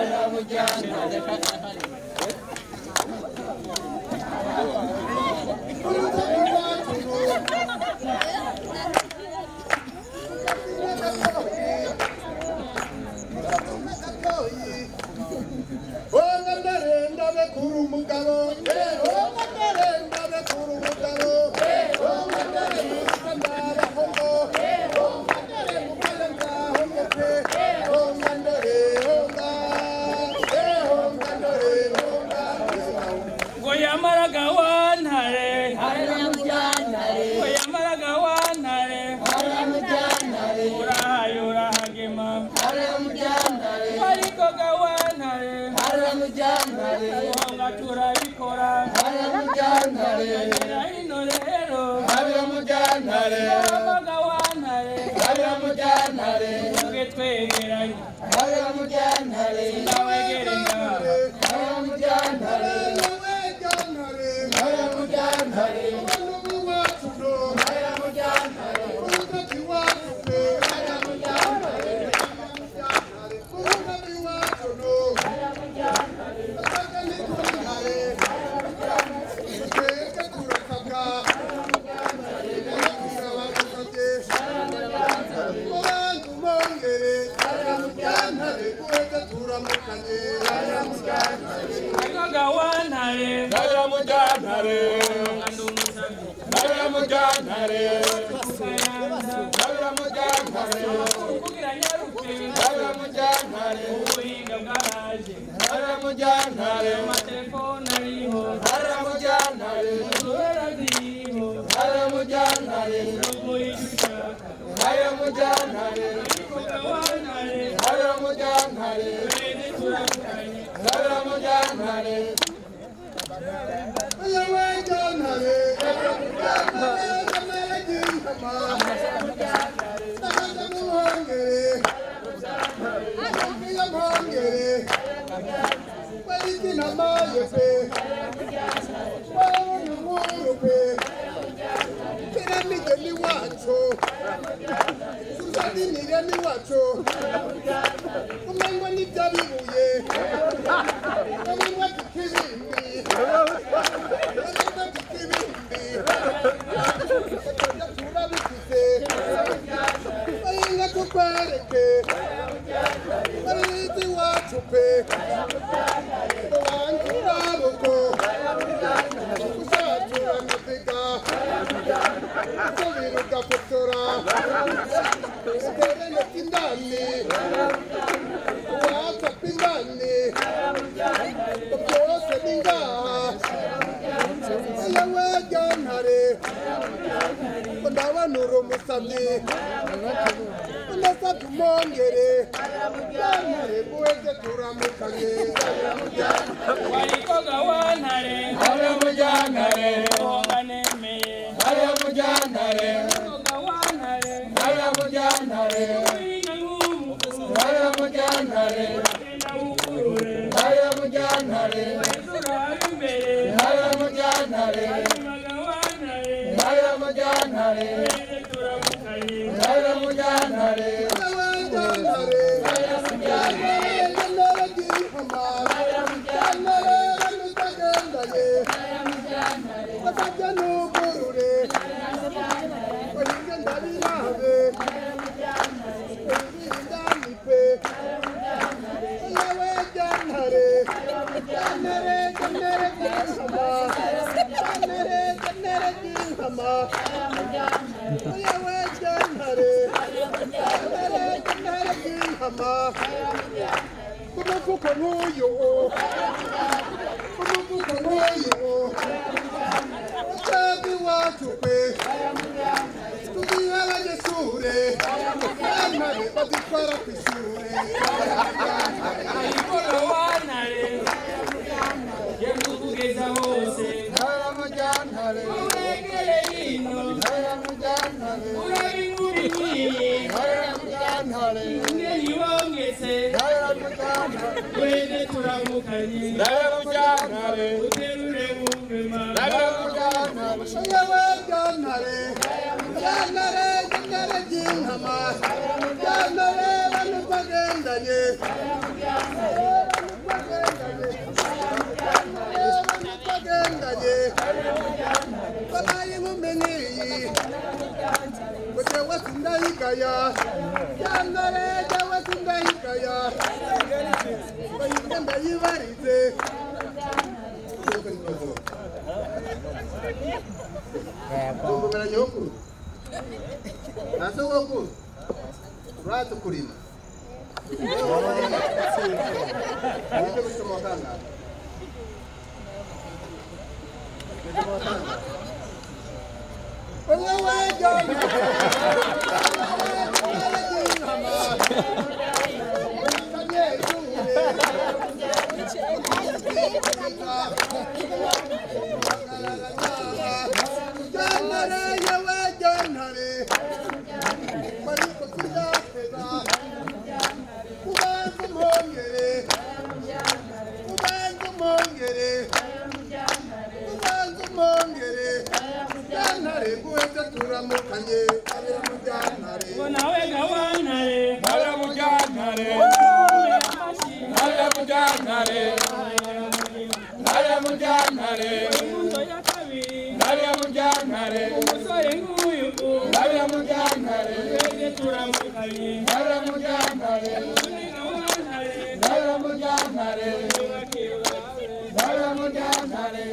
S16: Onga ndarenda bekuru umugabo Onga ndarenda bekuru umugabo Onga ndarenda ndabahongo Onga ndare mukale ndahongo pe Onga ndare onga Onga ndare
S14: guhonga turabikora
S15: mujyantare
S14: Gira hino rero
S15: abira mujyantare
S14: Abaga wantare
S15: abira mujyantare
S14: Tuge twegeranye
S15: abira mujyantare
S14: Sinawegere ngaha
S15: abira mujyantare abira mujyantare
S14: Abaga wantare
S15: abira mujyantare abira mujyantare abira mujyantare
S14: Kugira nyaruke
S15: abira mujyantare
S14: Ubuhinga bwaraje
S15: abira mujyantare
S14: Amatelefone ariho
S15: abira mujyantare
S14: Kubera ziriho
S15: abira mujyantare
S14: Ubuye icyo ushaka
S15: abira mujyantare
S14: Abaga wantare
S15: abira mujyantare
S14: Twende turamukanye
S15: abira mujyantare
S16: umengo n'ibyabibuye umengo kikibindi Baringa tukwereke Barizi wacu pe Wanjye urabuko Uzatura amaziga Usubira ugafotora Utere ndetse indani Whatsapp indani Byose ni ngaha yewe ryantare ndabona uri umusamyi ndasabye umwongere ryantare guheze turamukanye
S14: Warikoga wantare
S15: abira mujyantare
S14: Guhonga nemeye
S15: abira mujyantare
S14: Warikoga wantare
S15: abira mujyantare
S14: Ubuhinga nk'ubu
S15: abira mujyantare
S14: Genda wugurure
S15: abira mujyantare
S14: Turabe imbere
S15: abira mujyantare
S14: Warikoga wantare
S15: abira mujyantare
S14: Twende turamukanye
S15: abira mujyantare
S16: Kumufuko n'uyu kumufuko n'uyu Utabi wacu pe tugiha abanyeshure bantare badutwara ku ishure
S14: Warikoga wantare Genda ukugeza hose Uregere hino Urabinguri nk'iyi Ngeni wongetse Twende turamukanye Uterure wumve mama
S16: yewe ryantare ryantare ryantare ry'inkama ryantare banu twagendanye banu twagendanye babaye inkumi nk'iyi ngo jewe sindayigaya ryantare jewe sindayigaya bayibwe ndayibarize Kumbumira nyokuru na sogokuru urazi kurima Wize gusoma wakanga Umwe wajyana Jantare yewe jantare Mariko tuyatega Ubanza umwongere Ubanza umwongere Ubanza umwongere Jantare guheze turamukanye Abera mu jantare
S14: nawe gawantare
S18: Nare mujantare Nare mujantare Nare mujantare Nare mujantare
S14: umusore nk'uyu
S18: Nare mujantare
S14: twese turamukanye
S18: Nare mujantare Nare mujantare Nare mujantare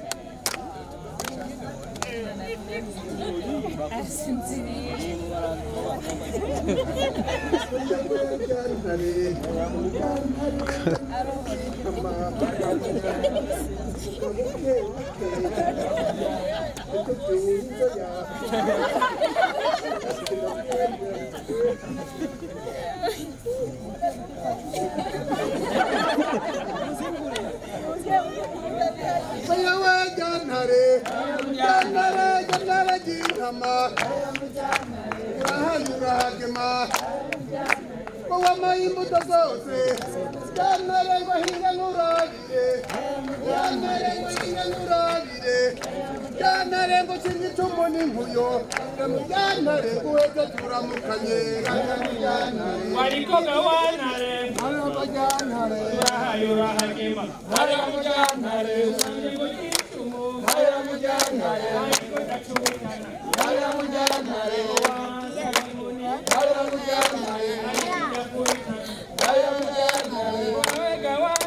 S16: yewe jantare jantare jantare jinkama urahaye urahagema ko wamaye imbuto zose jantare ngo hinga nurabire jantare ngo hinga nurabire jantare ngo kirya icumu n'inkuyo jantare guheze turamukanye
S14: wariko gawantare urahaye urahagema
S18: Nare mujantare Nare mujantare Nare mujantare Nare mujantare Nare mujantare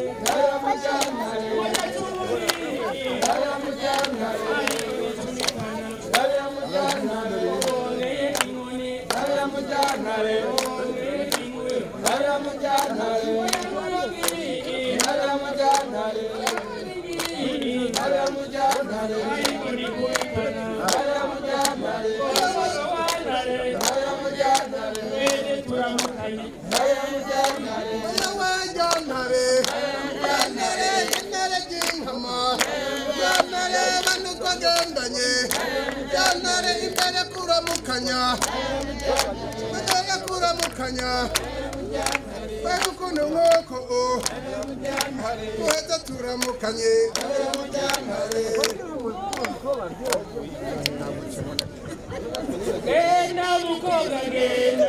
S16: kuramukanya imbere kuramukanya mbega ukuntu nk'uko tuheze turamukanye
S14: genda mukobwa genda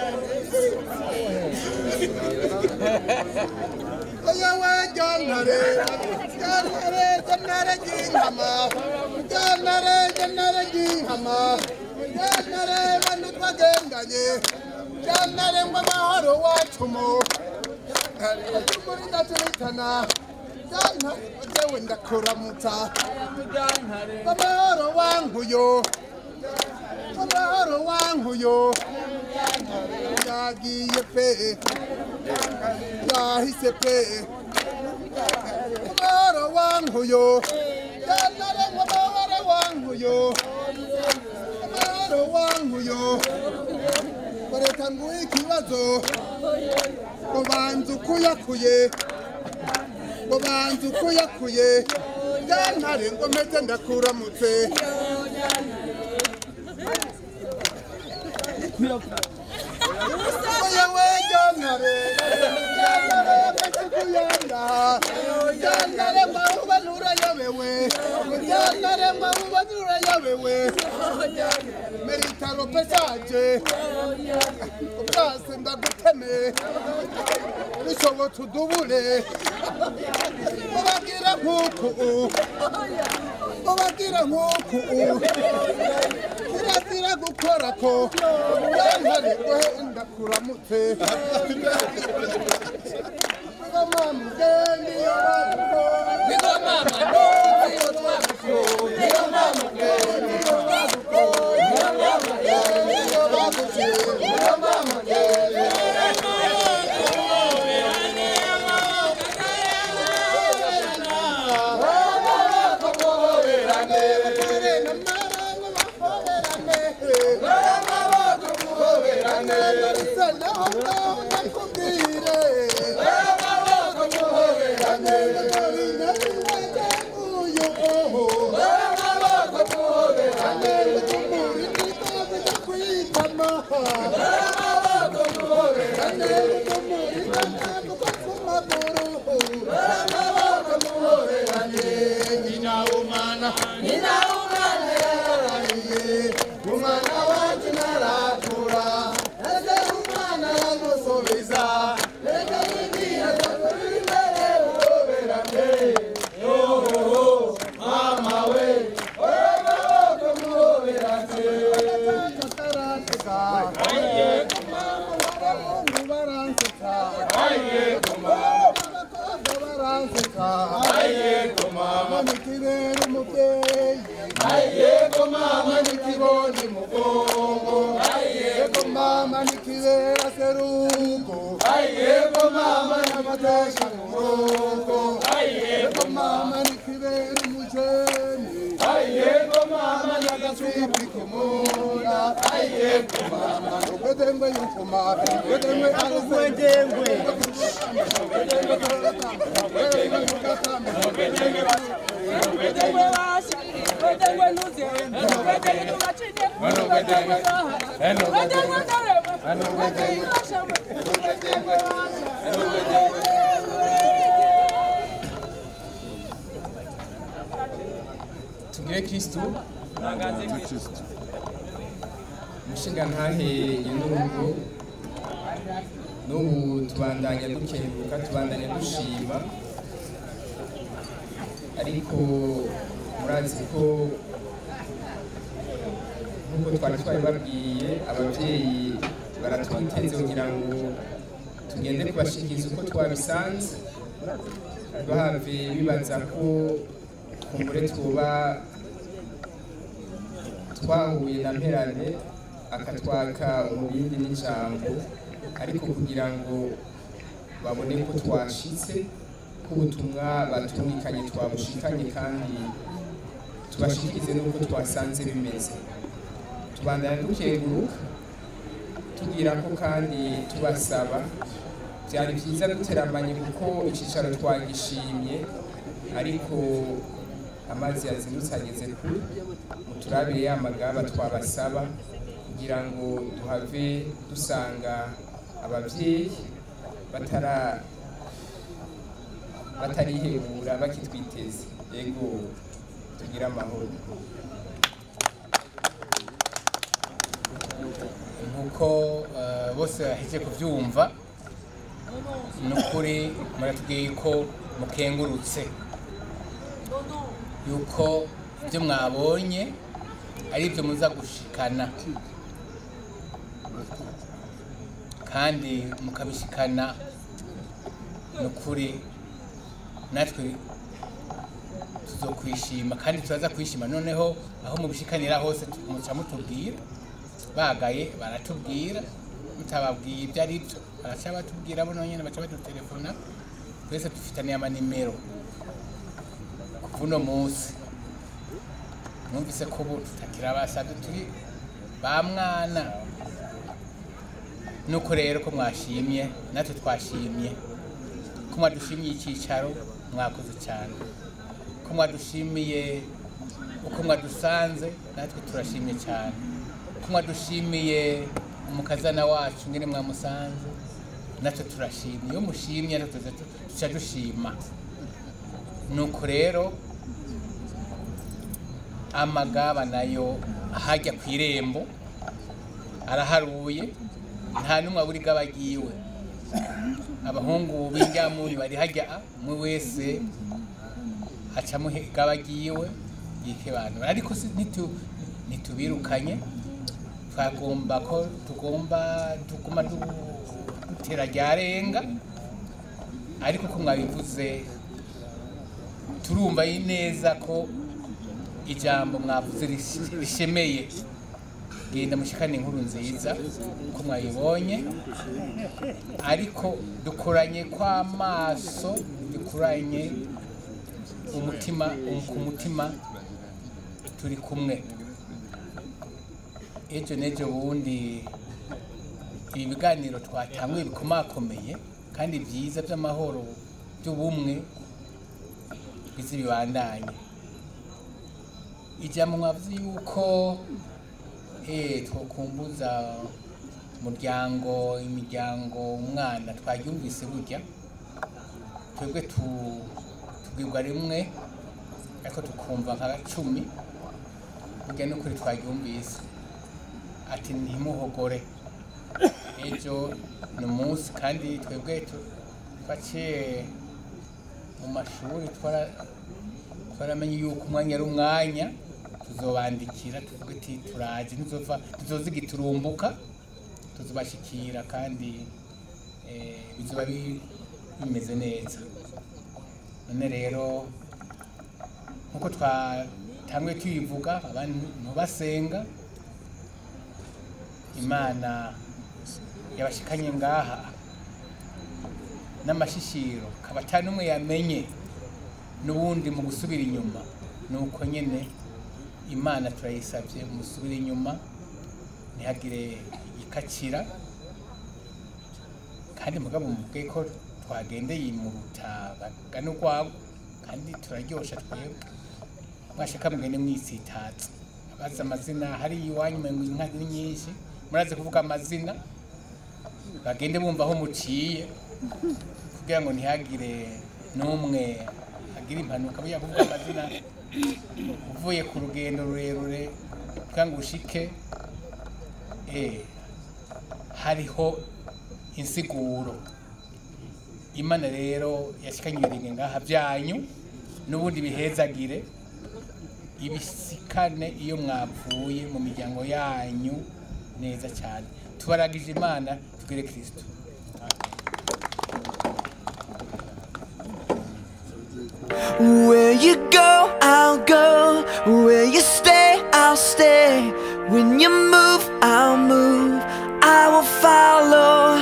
S16: yewe jantare jantare jantare jinkama jantare jantare jinkama jantare bantu twagendanye jantare ngo amahoro wacumu muri ndaturitana jantare jewe ndakuramutsa amahoro wankuyo amahoro wankuyo yagiye pe yahise pe amahoro wankuyo jantare ngo amahoro wankuyo amahoro wankuyo koreka nguhe ikibazo ngo banza ukuyakuye ngo banza ukuyakuye jantare ngo meze ndakuramutse yewe jantare jantare kakikuyanda jantare mauba nurayobewe jantare mauba nurayobewe meritaro pesaje ubwase ndaguteme bishobotse udubure ubagira nk'uku ubagira nk'uku kirazira gukora ko jantare gohe ndakuramutse Ngoma mgeni yo wako Ngoma mgeni yo wako Ngoma mgeni yo wako Ngoma mgeni yo wako Ngoma mgeni Thank you. baransetsa baramaboko muhoberane umurima ntabwo amaguru baramaboko muhoberane nyina w'umwana nyina w'umwana yararariye umwana wacu narakura ese umwana aramusubiza reka nibwira ko biri imbere muhoberane yohoho mama we baramaboko muhoberane kataraseka aye abahungu baransetsa aye abakobwa baransetsa aye mama nikibera umubyeyi aye mama nikibona umugongo aye mama nikibera seruko aye mama namatesha murongo aye mama nikibera umujeni aye mama nagasimbi kumuna aye mama ugedengwe yukuma ugedengwe arugwedengwe
S12: tugire kristu umushinga ntahe y'inurungu n'ubu tubandanya dukenguruka tubandanya dushima ariko murazi ko nk'uko twari twabibabwiye ababyeyi baratwiteze kugira ngo tugende kubashikiriza uko twabisanze bahave bibaza ko kumbure tuba twahuye na mperane akatwaka umubindi n'ijambo ariko kugira ngo babone ko twashitse ko ubutumwa batumvikanye twabushikanye kandi tubashikirize n'uko twasanze bimeze tubandana dukenguruka tugira ko kandi tubasaba byari byiza duteramanye kuko icyicaro twagishimye ariko amazi yazindutse ageze kure muturabire ya magaba twabasaba kugira ngo duhave dusanga ababyeyi batara batarihebura bakitwiteze yego tugire amahoro
S17: nk'uko eh, bose baheze kubyumva ni ukuri muratubwiye ko mukengurutse yuko ibyo mwabonye ari ibyo muza gushikana kandi mukabishikana ni ukuri natwe tuzokwishima kandi turaza kwishima noneho aho mubishikanira hose muca mutubwira bagaye baratubwira mutababwiye ibyo ari byo baraca batubwira bo nyine baca badutelefona twese dufitaniye amanimero kuva uno munsi mwumvise ko ubu tutakira basabye turi ba mwana nuko rero ko mwashimye natwe twashimye ko mwadushimiye icyicaro mwakoze cyane ko mwadushimiye uko mwadusanze natwe turashimye cyane ko mwadushimiye umukazana wacu ngene mwamusanze natwe turashimye iyo mushimye natwe tuza- tuca dushima nuko rero amagaba nayo ahajya ku irembo araharuye nta n'umwe abura igaba agiwe abahungu b'indyamuri bari hajya umwe wese acamo igaba agiwe yikebanura ariko si- ntitu- ntitubirukanye twagomba ko tugomba tuguma du- dutera ryarenga ariko ko mwabivuze turumva neza ko ijambo mwavuze rish- rishemeye genda mushikane inkuru nziza ko mwayibonye ariko dukoranye kw'amaso dukoranye umutima ku mutima turi kumwe ejo n'ejo bundi ibi biganiro twatanguye bikomakomeye kandi byiza by'amahoro by'ubumwe bizi bibandanye ijambo mwavuze yuko eh twokumbuza umuryango imiryango umwana twaryumvise burya twebwe tu- tubwirwa rimwe ariko tukumva nka cumi burya n'ukuri twaryumvise ati ntimuhogore ejo ni umunsi kandi twebwe tu- twaciye mu mashuri twara- twaramenye yuko umwanya ari umwanya tuzobandikira tuvuge ati turaje ntizova tuzoziga turumbuka tuzobashikira kandi eh, bizoba bi- bimeze neza none rero nkuko twatanguye tuyivuga abantu basenga imana yabashikanye ngaha n'amashishiro kaba ata n'umwe yamenye n'ubundi mu gusubira inyuma ni uko nyine imana turayisabye musubire inyuma ntihagire igikakira kandi mugabo mubwe ko twagendeye mu bagana urwabo kandi turaryosha twebwe mwashaka mugende mwisitatse abazi amazina hari iwanyu umengo inka ni nyinshi murazi kuvuga amazina bagende bumva aho muciye kugira ngo ntihagire n'umwe agira impanuka burya kuvuga amazina uvuye ku rugendo rurerure kugira ngo ushike eh, hariho insiguro imana rero yashikanye ibirenge ngaha byanyu n'ubundi bihezagire ibisikane iyo mwapfuye mu miryango yanyu neza cyane tubaragije imana tugire kirisito
S19: Where you go, I'll go. Where you stay, I'll stay. When you move, I'll move. I will follow.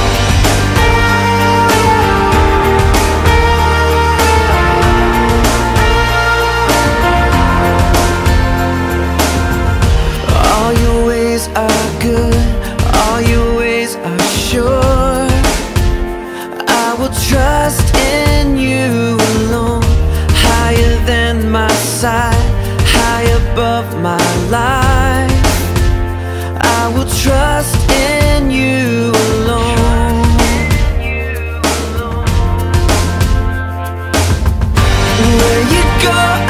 S19: All your ways are good. All your ways are sure. I will trust in you alone, higher than my sight, high above my life. I will trust in you alone. Where you go,